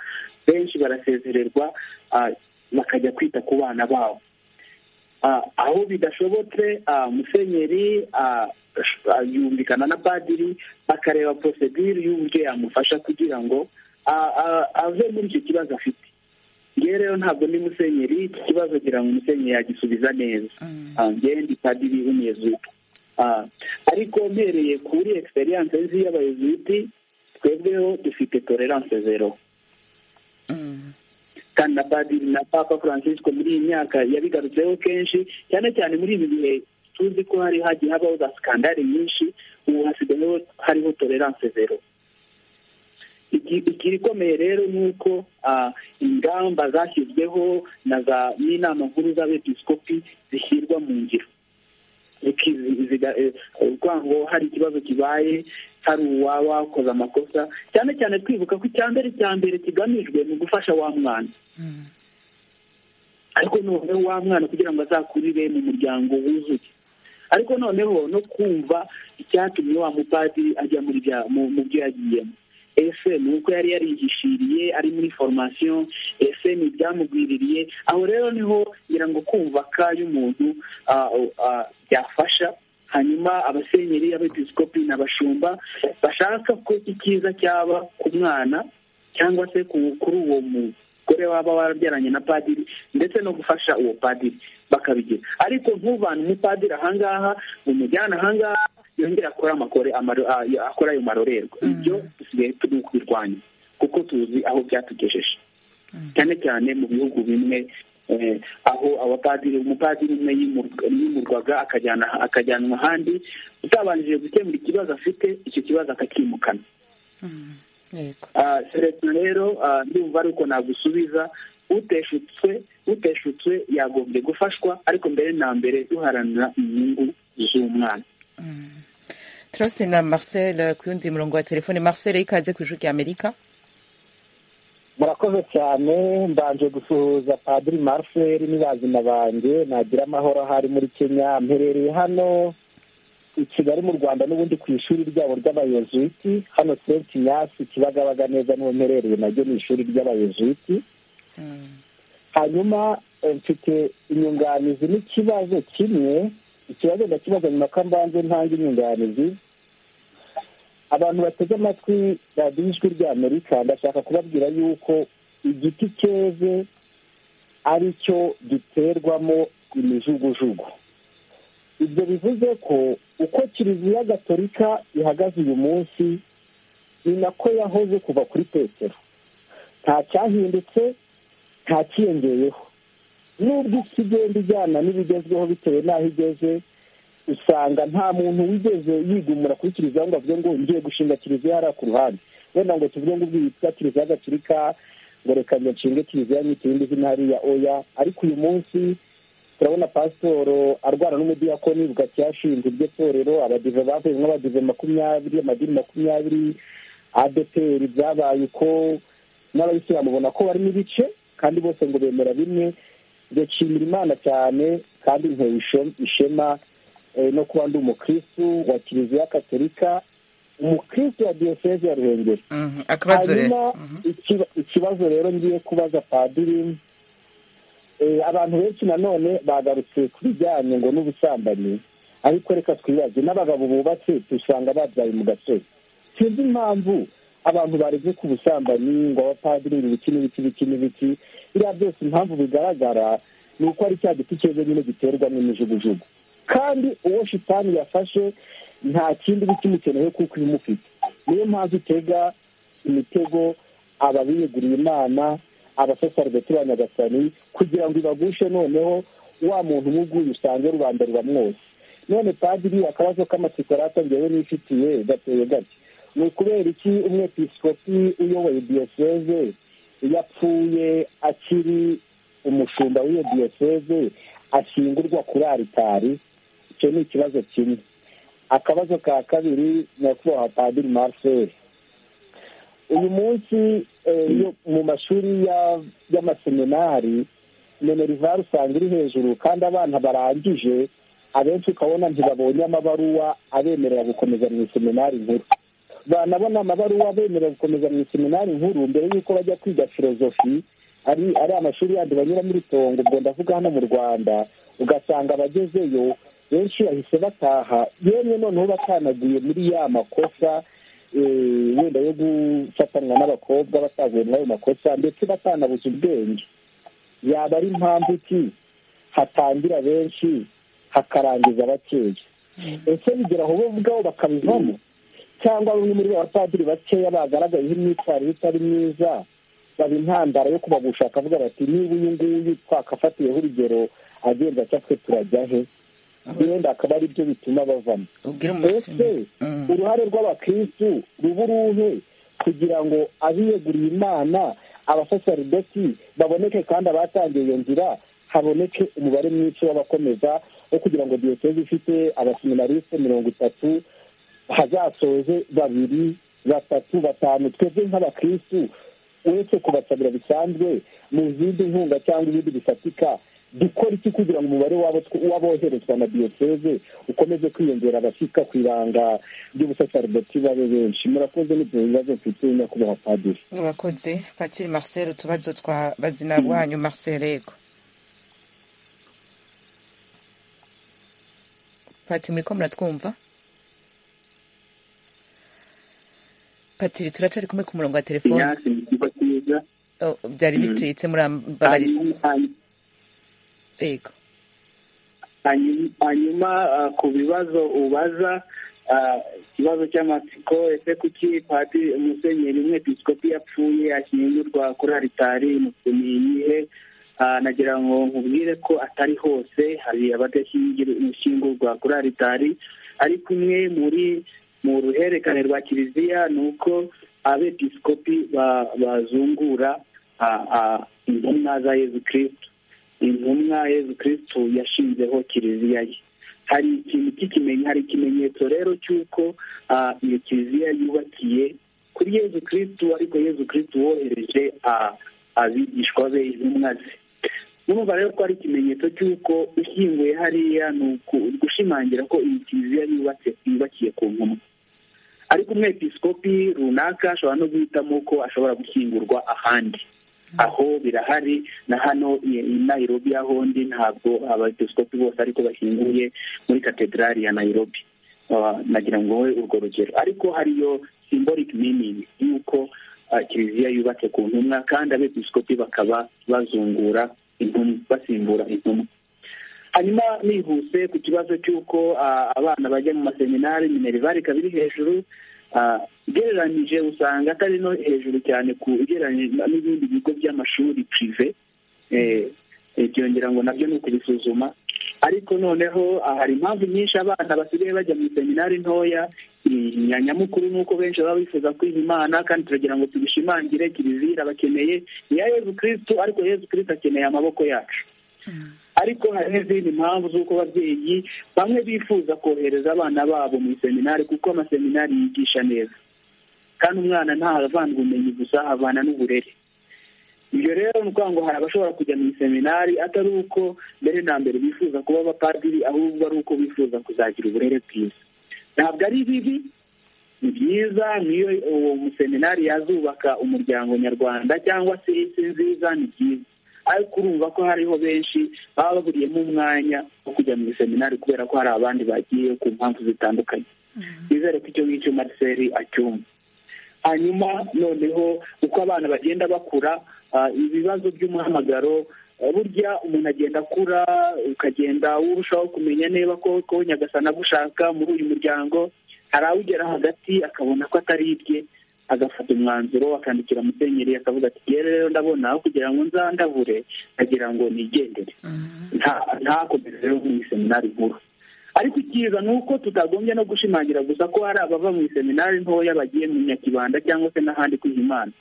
benshi barasezererwa ah, bakajya kwita ku bana babo Ah, aho bidashobotse ah, musenyeri ah, sh- ah, yumvikana na padiri akareba porosedire y'uburyo yamufasha kugira ngo ah, ah, ave muri icyo kibazo afite ngewe rero ntabwo ndi musenyeri iki kibazo ngira ngo umusenyeri yagisubiza neza Ah, ngewe ndi padiri w'umuyezuwiti Ah, ariko mpereye kuri egisperiyanse nzi y'abayezuwiti twebweho dufite tolerance zero kandi na padiri na papa francisco muri iyi myaka yabigarutseho kenshi cyane cyane muri ibi bihe tuzi ko hari hagiye habaho za sikandari nyinshi ubu hasigayeho hariho tolerance zero Iki- ikirikomeye rero ni uko ah, ingamba zashyizweho na za n'inama nkuru z'abepiskopi zishyirwa mu ngiro Ukizi- ziga- eh, urwango hari ikibazo kibaye hari uwaba wakoze amakosa cyane cyane twibuka ko icya mbere cya mbere kigamijwe ni ugufasha wa mwana ariko noneho wa mwana kugira ngo azakurire mu muryango wuzuye ariko noneho no kumva icyatumye wa mupadiri ajya muri bya- mu mu byo yagiyemo ese ni uko yari yarihishiriye ari muri formasiyo ese ni ibyamugwiririye aho rero niho ngira ngo kumva ka y'umuntu ah, ah, byafasha hanyuma abasenyeri abepiskopi n'abashumba bashaka ko icyiza cyaba ku mwana cyangwa se ku- kuri uwo mugore waba warabyaranye na padiri ndetse no gufasha uwo padiri bakabigira ariko ntuvane umupadiri ahangaha umujyana ahangaha yongere akore amakore amaro- ah, ya- akore ayo marorerwa ibyo dusigaye turi kubirwanya kuko tuzi aho byatugejeje cyane cyane mu bihugu bimwe eh, aho abapadiri umupadiri umwe yimurwa- yimurwaga akajyana akajyanwa ahandi utabanjije gukemura ikibazo afite icyo kibazo akakimukana yego Ah, seleta rero ah, ndumva ari uko nagusubiza uteshutswe uteshutswe yagombye gufashwa ariko mbere na mbere duharanira inyungu z'umwana turose na marcel ku yundi murongo wa telefone marcel ikaze ku ijwi ry'amerika murakoze cyane mbanje gusuhuza padiri marcel n'ibazina banjye nagira amahoro ahari muri kenya mperereye hano i kigali mu rwanda n'ubundi ku ishuri ryabo ry'abayezuwiti hano senti kinyasi kibagabaga neza niho mperereye naryo ni ishuri ry'abayezuwiti hanyuma eh, mfite inyunganizi n'ikibazo kimwe ikibazo ndakibaza nyuma ko mbanze ntange inyunganizi abantu bateze amatwi radiyo ijwi ry'amerika ndashaka kubabwira yuko igiti cyeze ari cyo giterwamo imijugujugu ibyo bivuze ko uko kiliziya gatolika ihagaze uyu munsi ni nako yahoze kuva kuri petero nta cyahindutse nta cyiyongeyeho n'ubwo isi igenda ijyana n'ibigezweho bitewe n'aho igeze usanga nta muntu wigeze yigumura kuri kiliziya ngo avuge ngo ngiye gushinga kiliziya hariya ku ruhande wenda ngo tuvuge ngo ubwitwa kiliziya gatolika ngo reka njye nshinge kiliziya nyite irindi zina hariya oya ariko uyu munsi turabona pasitoro arwana n'umudiyakoni bugati yashinze iryo torero abadive bavuyemo abadive makumyabiri amadini makumyabiri adeperi byabaye uko n'abayisilamu ubona ko barimo ibice kandi bose ngo bemera bimwe ndashimira imana cyane kandi ntewe isho- ishema eh, no kuba ndi umukristu wa kiliziya katolika umukristu wa diyoseze ya ruhengeri Mhm, akabazo rero hanyuma ikiba- ikibazo rero ngiye kubaza padiri eh, abantu benshi nanone bagarutse ku bijyanye ngo n'ubusambanyi ariko reka twibaze n'abagabo bubatse dusanga babyaye mu gasozi sinzi impamvu abantu bareze ku busambanyi ngo abapadiri ibiki n'ibiki n'ibiki n'ibiki biriya byose impamvu bigaragara ni uko ari cya giti cyeze nyine giterwamo imijugujugu kandi uwo shitani yafashe nta kindi kimukenewe kuko imufite niyo mpamvu utega imitego ababiyeguriye imana abasasarigati ba nyagasani kugira ngo ibagushe noneho wa muntu umuguye usange rubanda rubamwose none padiri akabazo k'amatsiko yari atangiyewe n'ifitiye gateye gake ni ukubera iki umwepisikopi uyoboye diyoseze yapfuye akiri umushumba w'iyo diyoseze ashyingurwa kuri aritari icyo ni ikibazo kimwe akabazo ka kabiri nyakubahwa padiri marcel uyu munsi mu mashuri y'amaseminari minerivare usanga iri hejuru kandi abana barangije abenshi ukabona ntibabonye amabaruwa abemerera gukomeza mu iseminari nkuru banabona amabaruwa abemerera gukomeza mu iseminari nkuru mbere y'uko bajya kwiga filozofi ari ari amashuri yandi banyura muri tongo ubwo ndavuga hano mu rwanda ugasanga abagezeyo benshi bahise bataha yemwe noneho batanagiye muri ya makosa wenda yo gufatanwa n'abakobwa batavuye muri ayo makosa ndetse batanabuze ubwenge yaba ari impamvu ki hatangira benshi hakarangiza bakeya ese bigira aho bo ubwabo bakabivamo cyangwa bamwe muri abapadiri bakeya bagaragayeho imyitwarire itari myiza baba intandaro yo kubagusha akavuga bati niba uyu nguyu twakafatiyeho urugero agenda atya twe turajya he wenda akaba ari byo bituma bavamo mbese uruhare rw'abakirisitu ruba uruhe kugira ngo abiyeguriye imana abasasaridoti baboneke kandi abatangiye iyo nzira haboneke umubare mwinshi w'abakomeza wo kugira ngo diyoseze ifite abaseminarisite mirongo itatu hazasoze babiri batatu batanu twebwe nk'abakirisitu uretse kubasabira bisanzwe mu zindi nkunga cyangwa ibindi bifatika dukora iki kugira ngo umubare w'aboherezwa na diyoseze ukomeze kwiyongera abashyika ku ibanga ry'ubusaserdoti babe benshi murakoze n'ibyo bibazo mfite nyakubahwa padiri murakoze patiri marcel utubazo twa bazina bwanyu marcel yego pati muriko muratwumva patiri turacari kumwe ku murongo wa telefone byari bicitse murambabarira yego hanyuma ku bibazo ubaza ikibazo cy'amatsiko ese kuki pati umusenyeri umwe episikopi yapfuye ashyingurwa kuri aritari ni iyihe nagira ngo nkubwire ko atari hose hari abadashyingurwa kuri aritari ariko umwe muri mu ruhererekane rwa kiliziya ni uko abepisikopi bazungura intumwa za yezu kirisitu intumwa yezu kirisitu yashinzeho kiliziya ye hari ikintu cy'ikimenyetso hari ikimenyetso rero cy'uko iyo kiliziya yubakiye kuri yezu kirisitu ariko yezu kirisitu wohereje abigishwa be intumwa ze urumva rero ko ari ikimenyetso cy'uko ushyinguye hariya ni ugushimangira ko iyi kiliziya yubakiye ku ntumwa ariko umwepisikopi runaka ashobora no guhitamo ko ashobora gushyingurwa ahandi aho birahari na hano i nayirobi ahondi ntabwo abepisikopi bose ariko bashyinguye muri katedrali ya nayirobi nagira ngo wowe urwo rugero ariko hariyo simborike minini y'uko kiliziya yubatse ku ntumwa kandi abepisikopi bakaba bazungura intumwa basimbura intumwa hanyuma nihuse ku kibazo cy'uko abana bajya mu maseminari minerivare ikaba iri hejuru ugereranyije usanga atari no hejuru cyane ku ugereranyije n'ibindi bigo by'amashuri pirive byongera ngo nabyo ni ukubisuzuma ariko noneho hari impamvu nyinshi abana basigaye bajya mu seminari ntoya nyamukuru ni uko benshi baba bifuza kwiha imana kandi turagira ngo tubishimangire kiliziya irabakeneye iya yezu kirisitu ariko yezu kirisitu akeneye amaboko yacu ariko hari n'izindi mpamvu z'uko ababyeyi bamwe bifuza kohereza abana babo mu seminari kuko amaseminari yigisha neza kandi umwana ntahavanga ubumenyi gusa havana n'uburere ibyo rero ni ukuvuga ngo hari abashobora kujya mu seminari atari uko mbere na mbere bifuza kuba abapadiri ahubwo ari uko bifuza kuzagira uburere bwiza ntabwo ari bibi ni byiza niyo uwo museminari yazubaka umuryango nyarwanda cyangwa se isi nziza ni byiza ariko urumva ko hariho benshi baba baburiyemo umwanya wo kujya mu seminari kubera ko hari abandi bagiye ku mpamvu zitandukanye bizere ko icyo ngicyo mariseri acyumva hanyuma noneho uko abana bagenda bakura ibibazo by'umuhamagaro burya umuntu agenda akura ukagenda urushaho kumenya niba koko nyagasana agushaka muri uyu muryango hari awugera hagati akabona ko atari ibye agafata umwanzuro akandikira musenyeri akavuga ati yewe rero ndabona aho kugira ngo nzandavure agira ngo nigendere ntakomeze rero mu iseminari nkuru ariko icyiza ni uko tutagombye no gushimangira gusa ko hari abava mu iseminari ntoya bagiye mu nyakibanda cyangwa se n'ahandi imana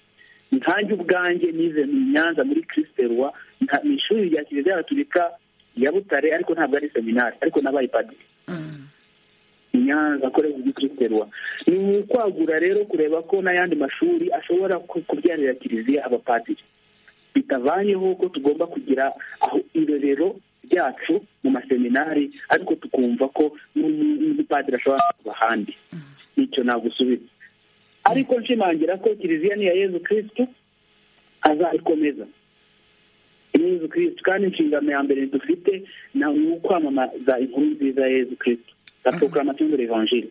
nkanjye ubwanjye nize mu nyanza muri kirisiterwa ni ishuri rya kiliziya gaturika ya butare ariko ntabwo ari seminari ariko nabaye padiri nyanza akorera muri kirisiterwa ni ukwagura rero kureba ko n'ayandi mashuri ashobora kubyarira kiliziya abapadiri bitavanyeho ko tugomba kugira aho irerero ryacu mu maseminari ariko tukumva ko n'umupadiri ashobora kuba ahandi nicyo nagusubiza ariko nshimangira ko kiliziya ni iya yezu kirisitu azayikomeza yezu kirisitu kandi inshingano ya mbere dufite ni ukwamamaza inkuru nziza ya yezu kirisitu na porokaramatiyoni revanjiri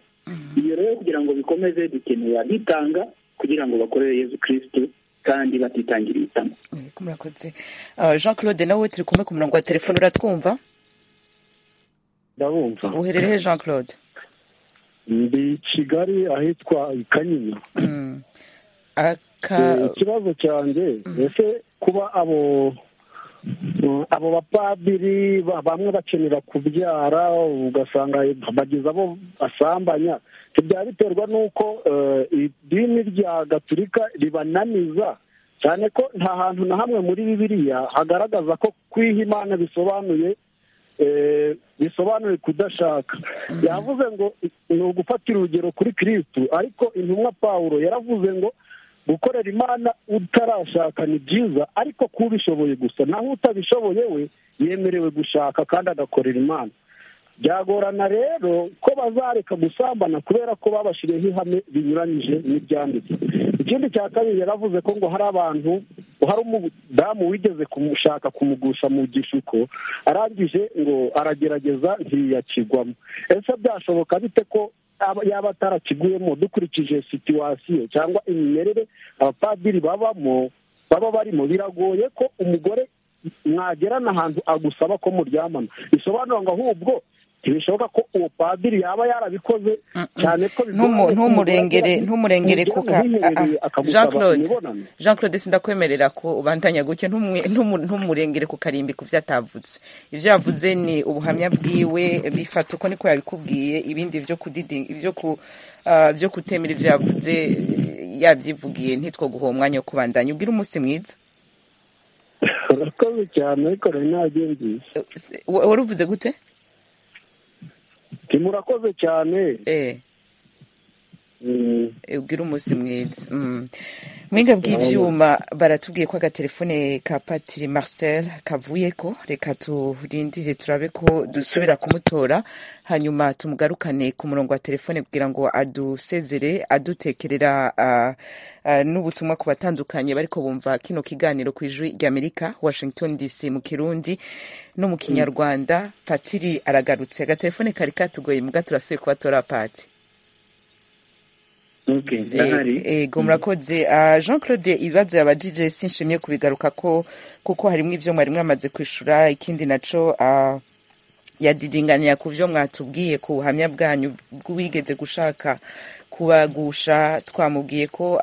iyo rero kugira ngo bikomeze dukeneye abitanga kugira ngo bakorere yezu kirisitu kandi batitangira ibitamo murakoze jean claude nawe turi kumwe ku murongo wa telefone uratwumva ndabumva uherereye jean claude ndi kigali ahitwa i kanyinya ikibazo cyanjye ese kuba abo abo bapadiri bamwe bakenera kubyara ugasanga bageze abo basambanya byaba biterwa n'uko idini rya gaturika ribananiza cyane ko nta hantu na hamwe muri bibiriya hagaragaza ko kwiha imana bisobanuye bisobanuye kudashaka yavuze ngo ni ugufatira urugero kuri kirisitu ariko intumwa paul yaravuze ngo gukorera imana utarashaka ni byiza ariko ko ubishoboye gusa naho utabishoboye we yemerewe gushaka kandi agakorera imana byagorana rero ko bazareka gusambana kubera ko babashiriyeho ihame binyuranyije n'ibyanditse ikindi cya kabiri yaravuze ko ngo hari abantu hari umudamu wigeze kumushaka kumugusha mu gishuko arangije ngo aragerageza ntiyakigwamo ese byashoboka bite ko yaba atarakiguyemo dukurikije situwasiyo cyangwa imimerere abapadiri babamo baba barimo biragoye ko umugore mwagerana ahantu agusaba ko muryamana bisobanura ngo ahubwo ntibishoboka ko uwo padiri yaba yarabikoze cyane ko ntumurengere ntumurengere kuka jean claude jean claude sindakwemerera ko ubandanya gutyo ntumurengere ku karimbi ku byo atavutse ibyo yavuze ni ubuhamya bwiwe bifata uko niko yabikubwiye ibindi byo byo ku byo kutemera ibyo yavuze yabyivugiye ntitwo guha umwanya wo kubandanya ubwira umunsi mwiza urakoze cyane ariko rero ntabyo nziza wari uvuze gute timurakoze cyane ubwira umunsi mwiza mwinga bw'ibyuma baratubwiye ko agatelefone ka patiri marcel kavuye ko reka turindire turabe ko dusubira kumutora hanyuma tumugarukane ku murongo wa telefone kugira ngo adusezere adutekerera n'ubutumwa ku batandukanye bariko bumva kino kiganiro ku ijwi ry'amerika washington dc mu kirundi no mu kinyarwanda patiri aragarutse agatelefone kari katugoye mbwa turasuye kubatora pati ego murakoze jean claude ibibazo yabajije sinshimye kubigaruka ko kuko harimo ibyo mwari mwamaze kwishura ikindi naco yadidinganira ku byo mwatubwiye ku buhamya bwanyu bw'uwigeze gushaka kubagusha twamubwiye ko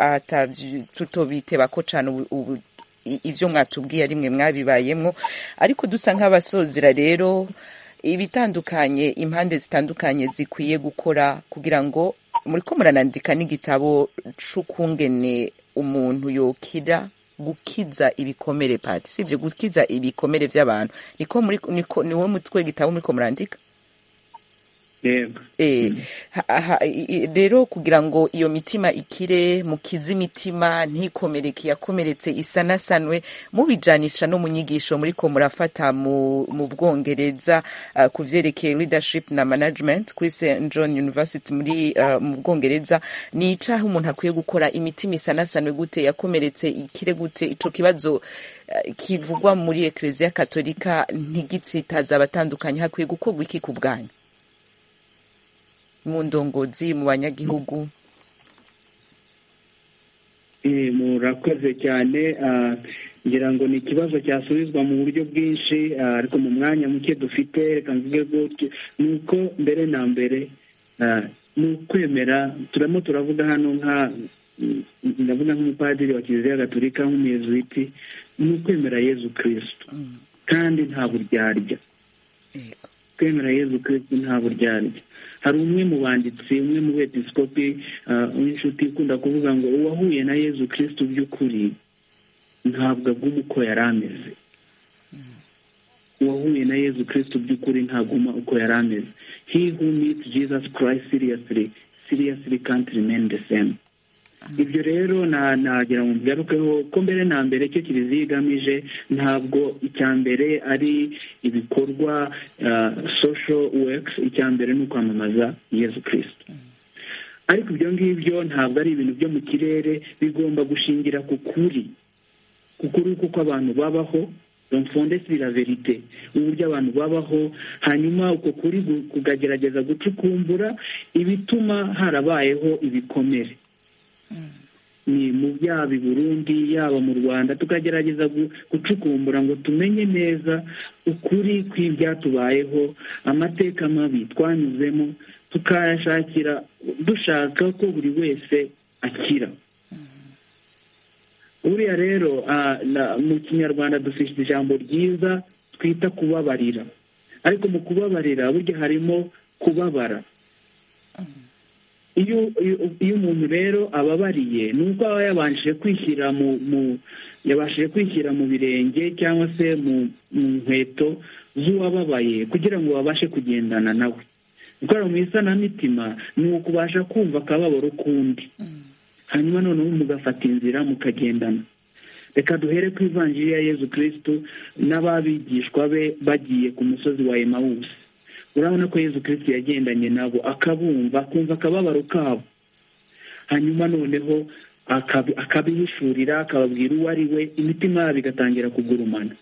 tutobiteba ko cyane ibyo mwatubwiye ari mwe mwabibayemo ariko dusa nk'abasozera rero ibitandukanye impande zitandukanye zikwiye gukora kugira ngo muriko muranandika n'igitabo c'ukungene umuntu yokira gukiza ibikomere pati sivyo gukiza ibikomere vy'abantu niko muri niko niwe mutwe gitabo muriko murandika rero kugira ngo iyo mitima ikire mukize imitima ntikomereke yakomeretse isanasanwe mubijanisha no mu nyigisho muriko murafata mu bwongereza ku byerekeye leadership na management kuri st john university muri mu bwongereza ni icaho umuntu akwiye gukora imitima isanasanwe gute yakomeretse ikire gute ico kibazo kivugwa muri ekereziya katolika ntigitsitaza abatandukanye hakwiye gukorwa iki ku bwanyu mu ndongozi mu banyagihugu murakoze cyane ngira ngo ni ikibazo cyasubizwa mu buryo bwinshi ariko mu mwanya muke dufite reka mvuge gutyo ni uko mbere na mbere ni ukwemera turamo turavuga hano nka ndavuga nk'umupadiri wa kiliziya gatolika nk'umuyezuwiti ni ukwemera yezu kirisitu kandi nta buryarya kwemera yezu kirisitu nta buryarya hari umwe mu banditsi umwe mu bepisikopi w'inshuti ikunda kuvuga ngo uwahuye na yezu kirisitu by'ukuri ntabwo aguma uko yari ameze uwahuye na yezu kirisitu by'ukuri ntaguma uko yari ameze he who meets jesus christ seriously seriously can't remain the same ibyo rero nagira ngo mbigarukeho ko mbere na mbere icyo kiliziya igamije ntabwo icya mbere ari ibikorwa social works icya mbere ni ukwamamaza yezu kirisitu ariko ibyo ngibyo ntabwo ari ibintu byo mu kirere bigomba gushingira ku kuri kuri uko abantu babaho domfondesiri la verite uburyo abantu babaho hanyuma uko kuri kugagerageza gucukumbura ibituma harabayeho ibikomere ni mu byaba i burundi yaba mu rwanda tukagerageza gucukumbura ngo tumenye neza ukuri kw'ibyatubayeho amateka mabi twanyuzemo tukayashakira dushaka ko buri wese akira buriya rero mu kinyarwanda dufite ijambo ryiza twita kubabarira ariko mu kubabarira burya harimo kubabara iyo iyo umuntu rero ababariye ni uko aba yabashije kwishyira mu mu yabashije kwishyira mu birenge cyangwa se mu nkweto z'uwababaye kugira ngo babashe kugendana nawe gukora mu isanamitima ni ukubasha kumva akababaro k'undi hanyuma noneho mugafata inzira mukagendana reka duhere ku ivanjiri ya yezu kirisitu n'ababigishwa be bagiye ku musozi wa emawusi urabona ko yezu kirisitu yagendanye nabo akabumva akumva akababaro kabo hanyuma noneho akabihishurira akababwira uwo ari we imitima yabo igatangira kugurumana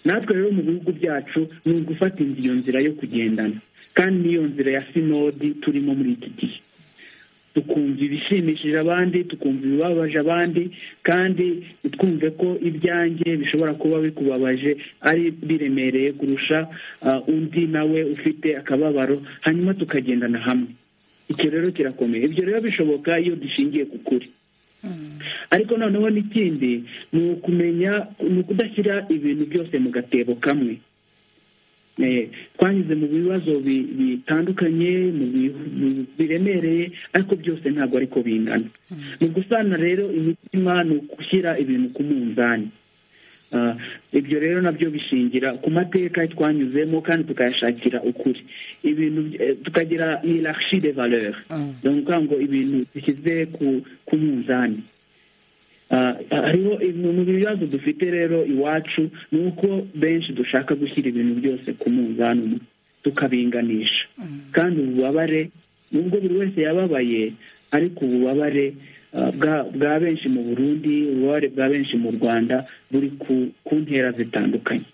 natwe rero mu bihugu byacu ni ugufata iyo nzira yo kugendana kandi n'iyo nzira ya sinodi turimo muri iki gihe tukumva ibishimishije abandi tukumva ibibabaje abandi kandi twumve ko ibyanjye bishobora kuba bikubabaje ari biremereye kurusha undi nawe ufite akababaro hanyuma tukagendana hamwe icyo rero kirakomeye ibyo rero bishoboka iyo dushingiye ku kuri ariko noneho n'ikindi ni ukumenya ni ukudashyira ibintu byose mu gatebo kamwe twanyuze mu bibazo bitandukanye biremereye ariko byose ntabwo ariko bingana ni gusana rero imitima ni ugushyira ibintu ku munzani ibyo rero nabyo bishingira ku mateka twanyuzemo kandi tukayashakira ukuri ibintu tukagira irashyi de valeur ni ukuvuga ngo ibintu bishyize ku munzani hariho mu bibazo dufite rero iwacu ni uko benshi dushaka gushyira ibintu byose ku munzani umwe tukabinganisha kandi ububabare nubwo buri wese yababaye ariko ububabare bwa benshi mu burundi ububabare bwa benshi mu rwanda buri ku ntera zitandukanye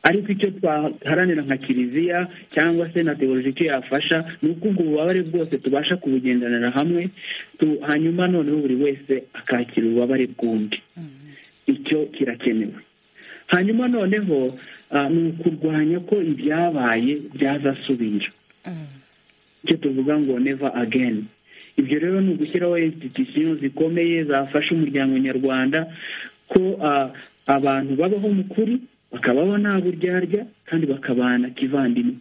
ariko icyo twaharanira nka kiliziya cyangwa se na teoloji icyo yafasha ni uko ubwo bubabare bwose tubasha kubugendanira hamwe hanyuma noneho buri wese akakira ububabare bw'undi icyo kirakenewe hanyuma noneho ni ukurwanya ko ibyabaye byazasubira icyo tuvuga ngo neva ageni ibyo rero ni ugushyiraho insititusiyo zikomeye zafasha umuryango nyarwanda ko abantu babaho mu kuri bakabaho nta buryarya kandi bakabana kivandimwe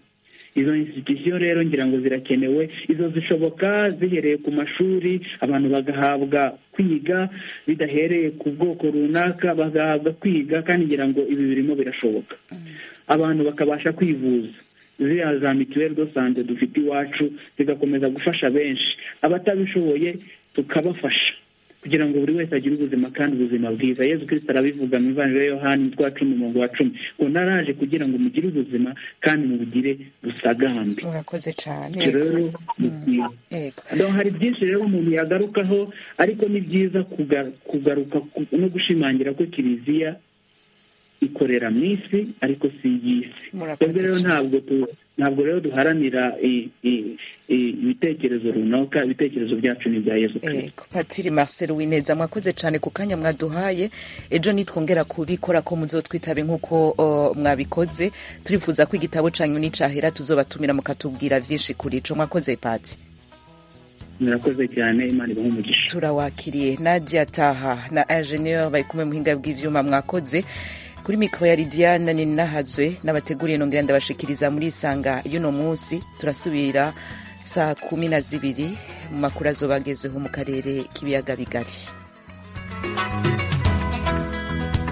izo insititusiyo rero ngira ngo zirakenewe izo zishoboka zihereye ku mashuri abantu bagahabwa kwiga bidahereye ku bwoko runaka bagahabwa kwiga kandi ngira ngo ibi birimo birashoboka abantu bakabasha kwivuza ziriya za mituweli do sante dufite iwacu zigakomeza gufasha benshi abatabishoboye tukabafasha kugira ngo buri wese agire ubuzima kandi ubuzima bwiza yezu kirisita arabivuga mu ivanjiri ya yohani twa cumi umurongo wa cumi ngo naraje kugira ngo mugire ubuzima kandi mubugire busagambe murakoze cyane rero hari byinshi rero umuntu yagarukaho ariko ni byiza kugaruka no gushimangira ko kiliziya ikorera mu isi ariko si iy'isi twebwe rero ntabwo ntabwo rero duharanira ibitekerezo runaka ibitekerezo byacu ni ibya yezu kirisito patiri mariseri wineza mwakoze cyane ku kanya mwaduhaye ejo nitwongera kubikora ko muzotwitabe nk'uko mwabikoze turifuza ko igitabo cyanyu nicyahera tuzobatumira mukatubwira byinshi kuri cyo mwakoze pati murakoze cyane imana ibahe umugisha turawakiriye nadia taha na enjeniyeri bayikume muhinga bw'ibyuma mwakoze kuri mikoro ya lidiana ni nahazwe n'abateguriye nongera ndabashikiriza muri isanga y'uno munsi turasubira saa kumi na zibiri mu makuru azobagezeho mu karere k'ibiyaga bigari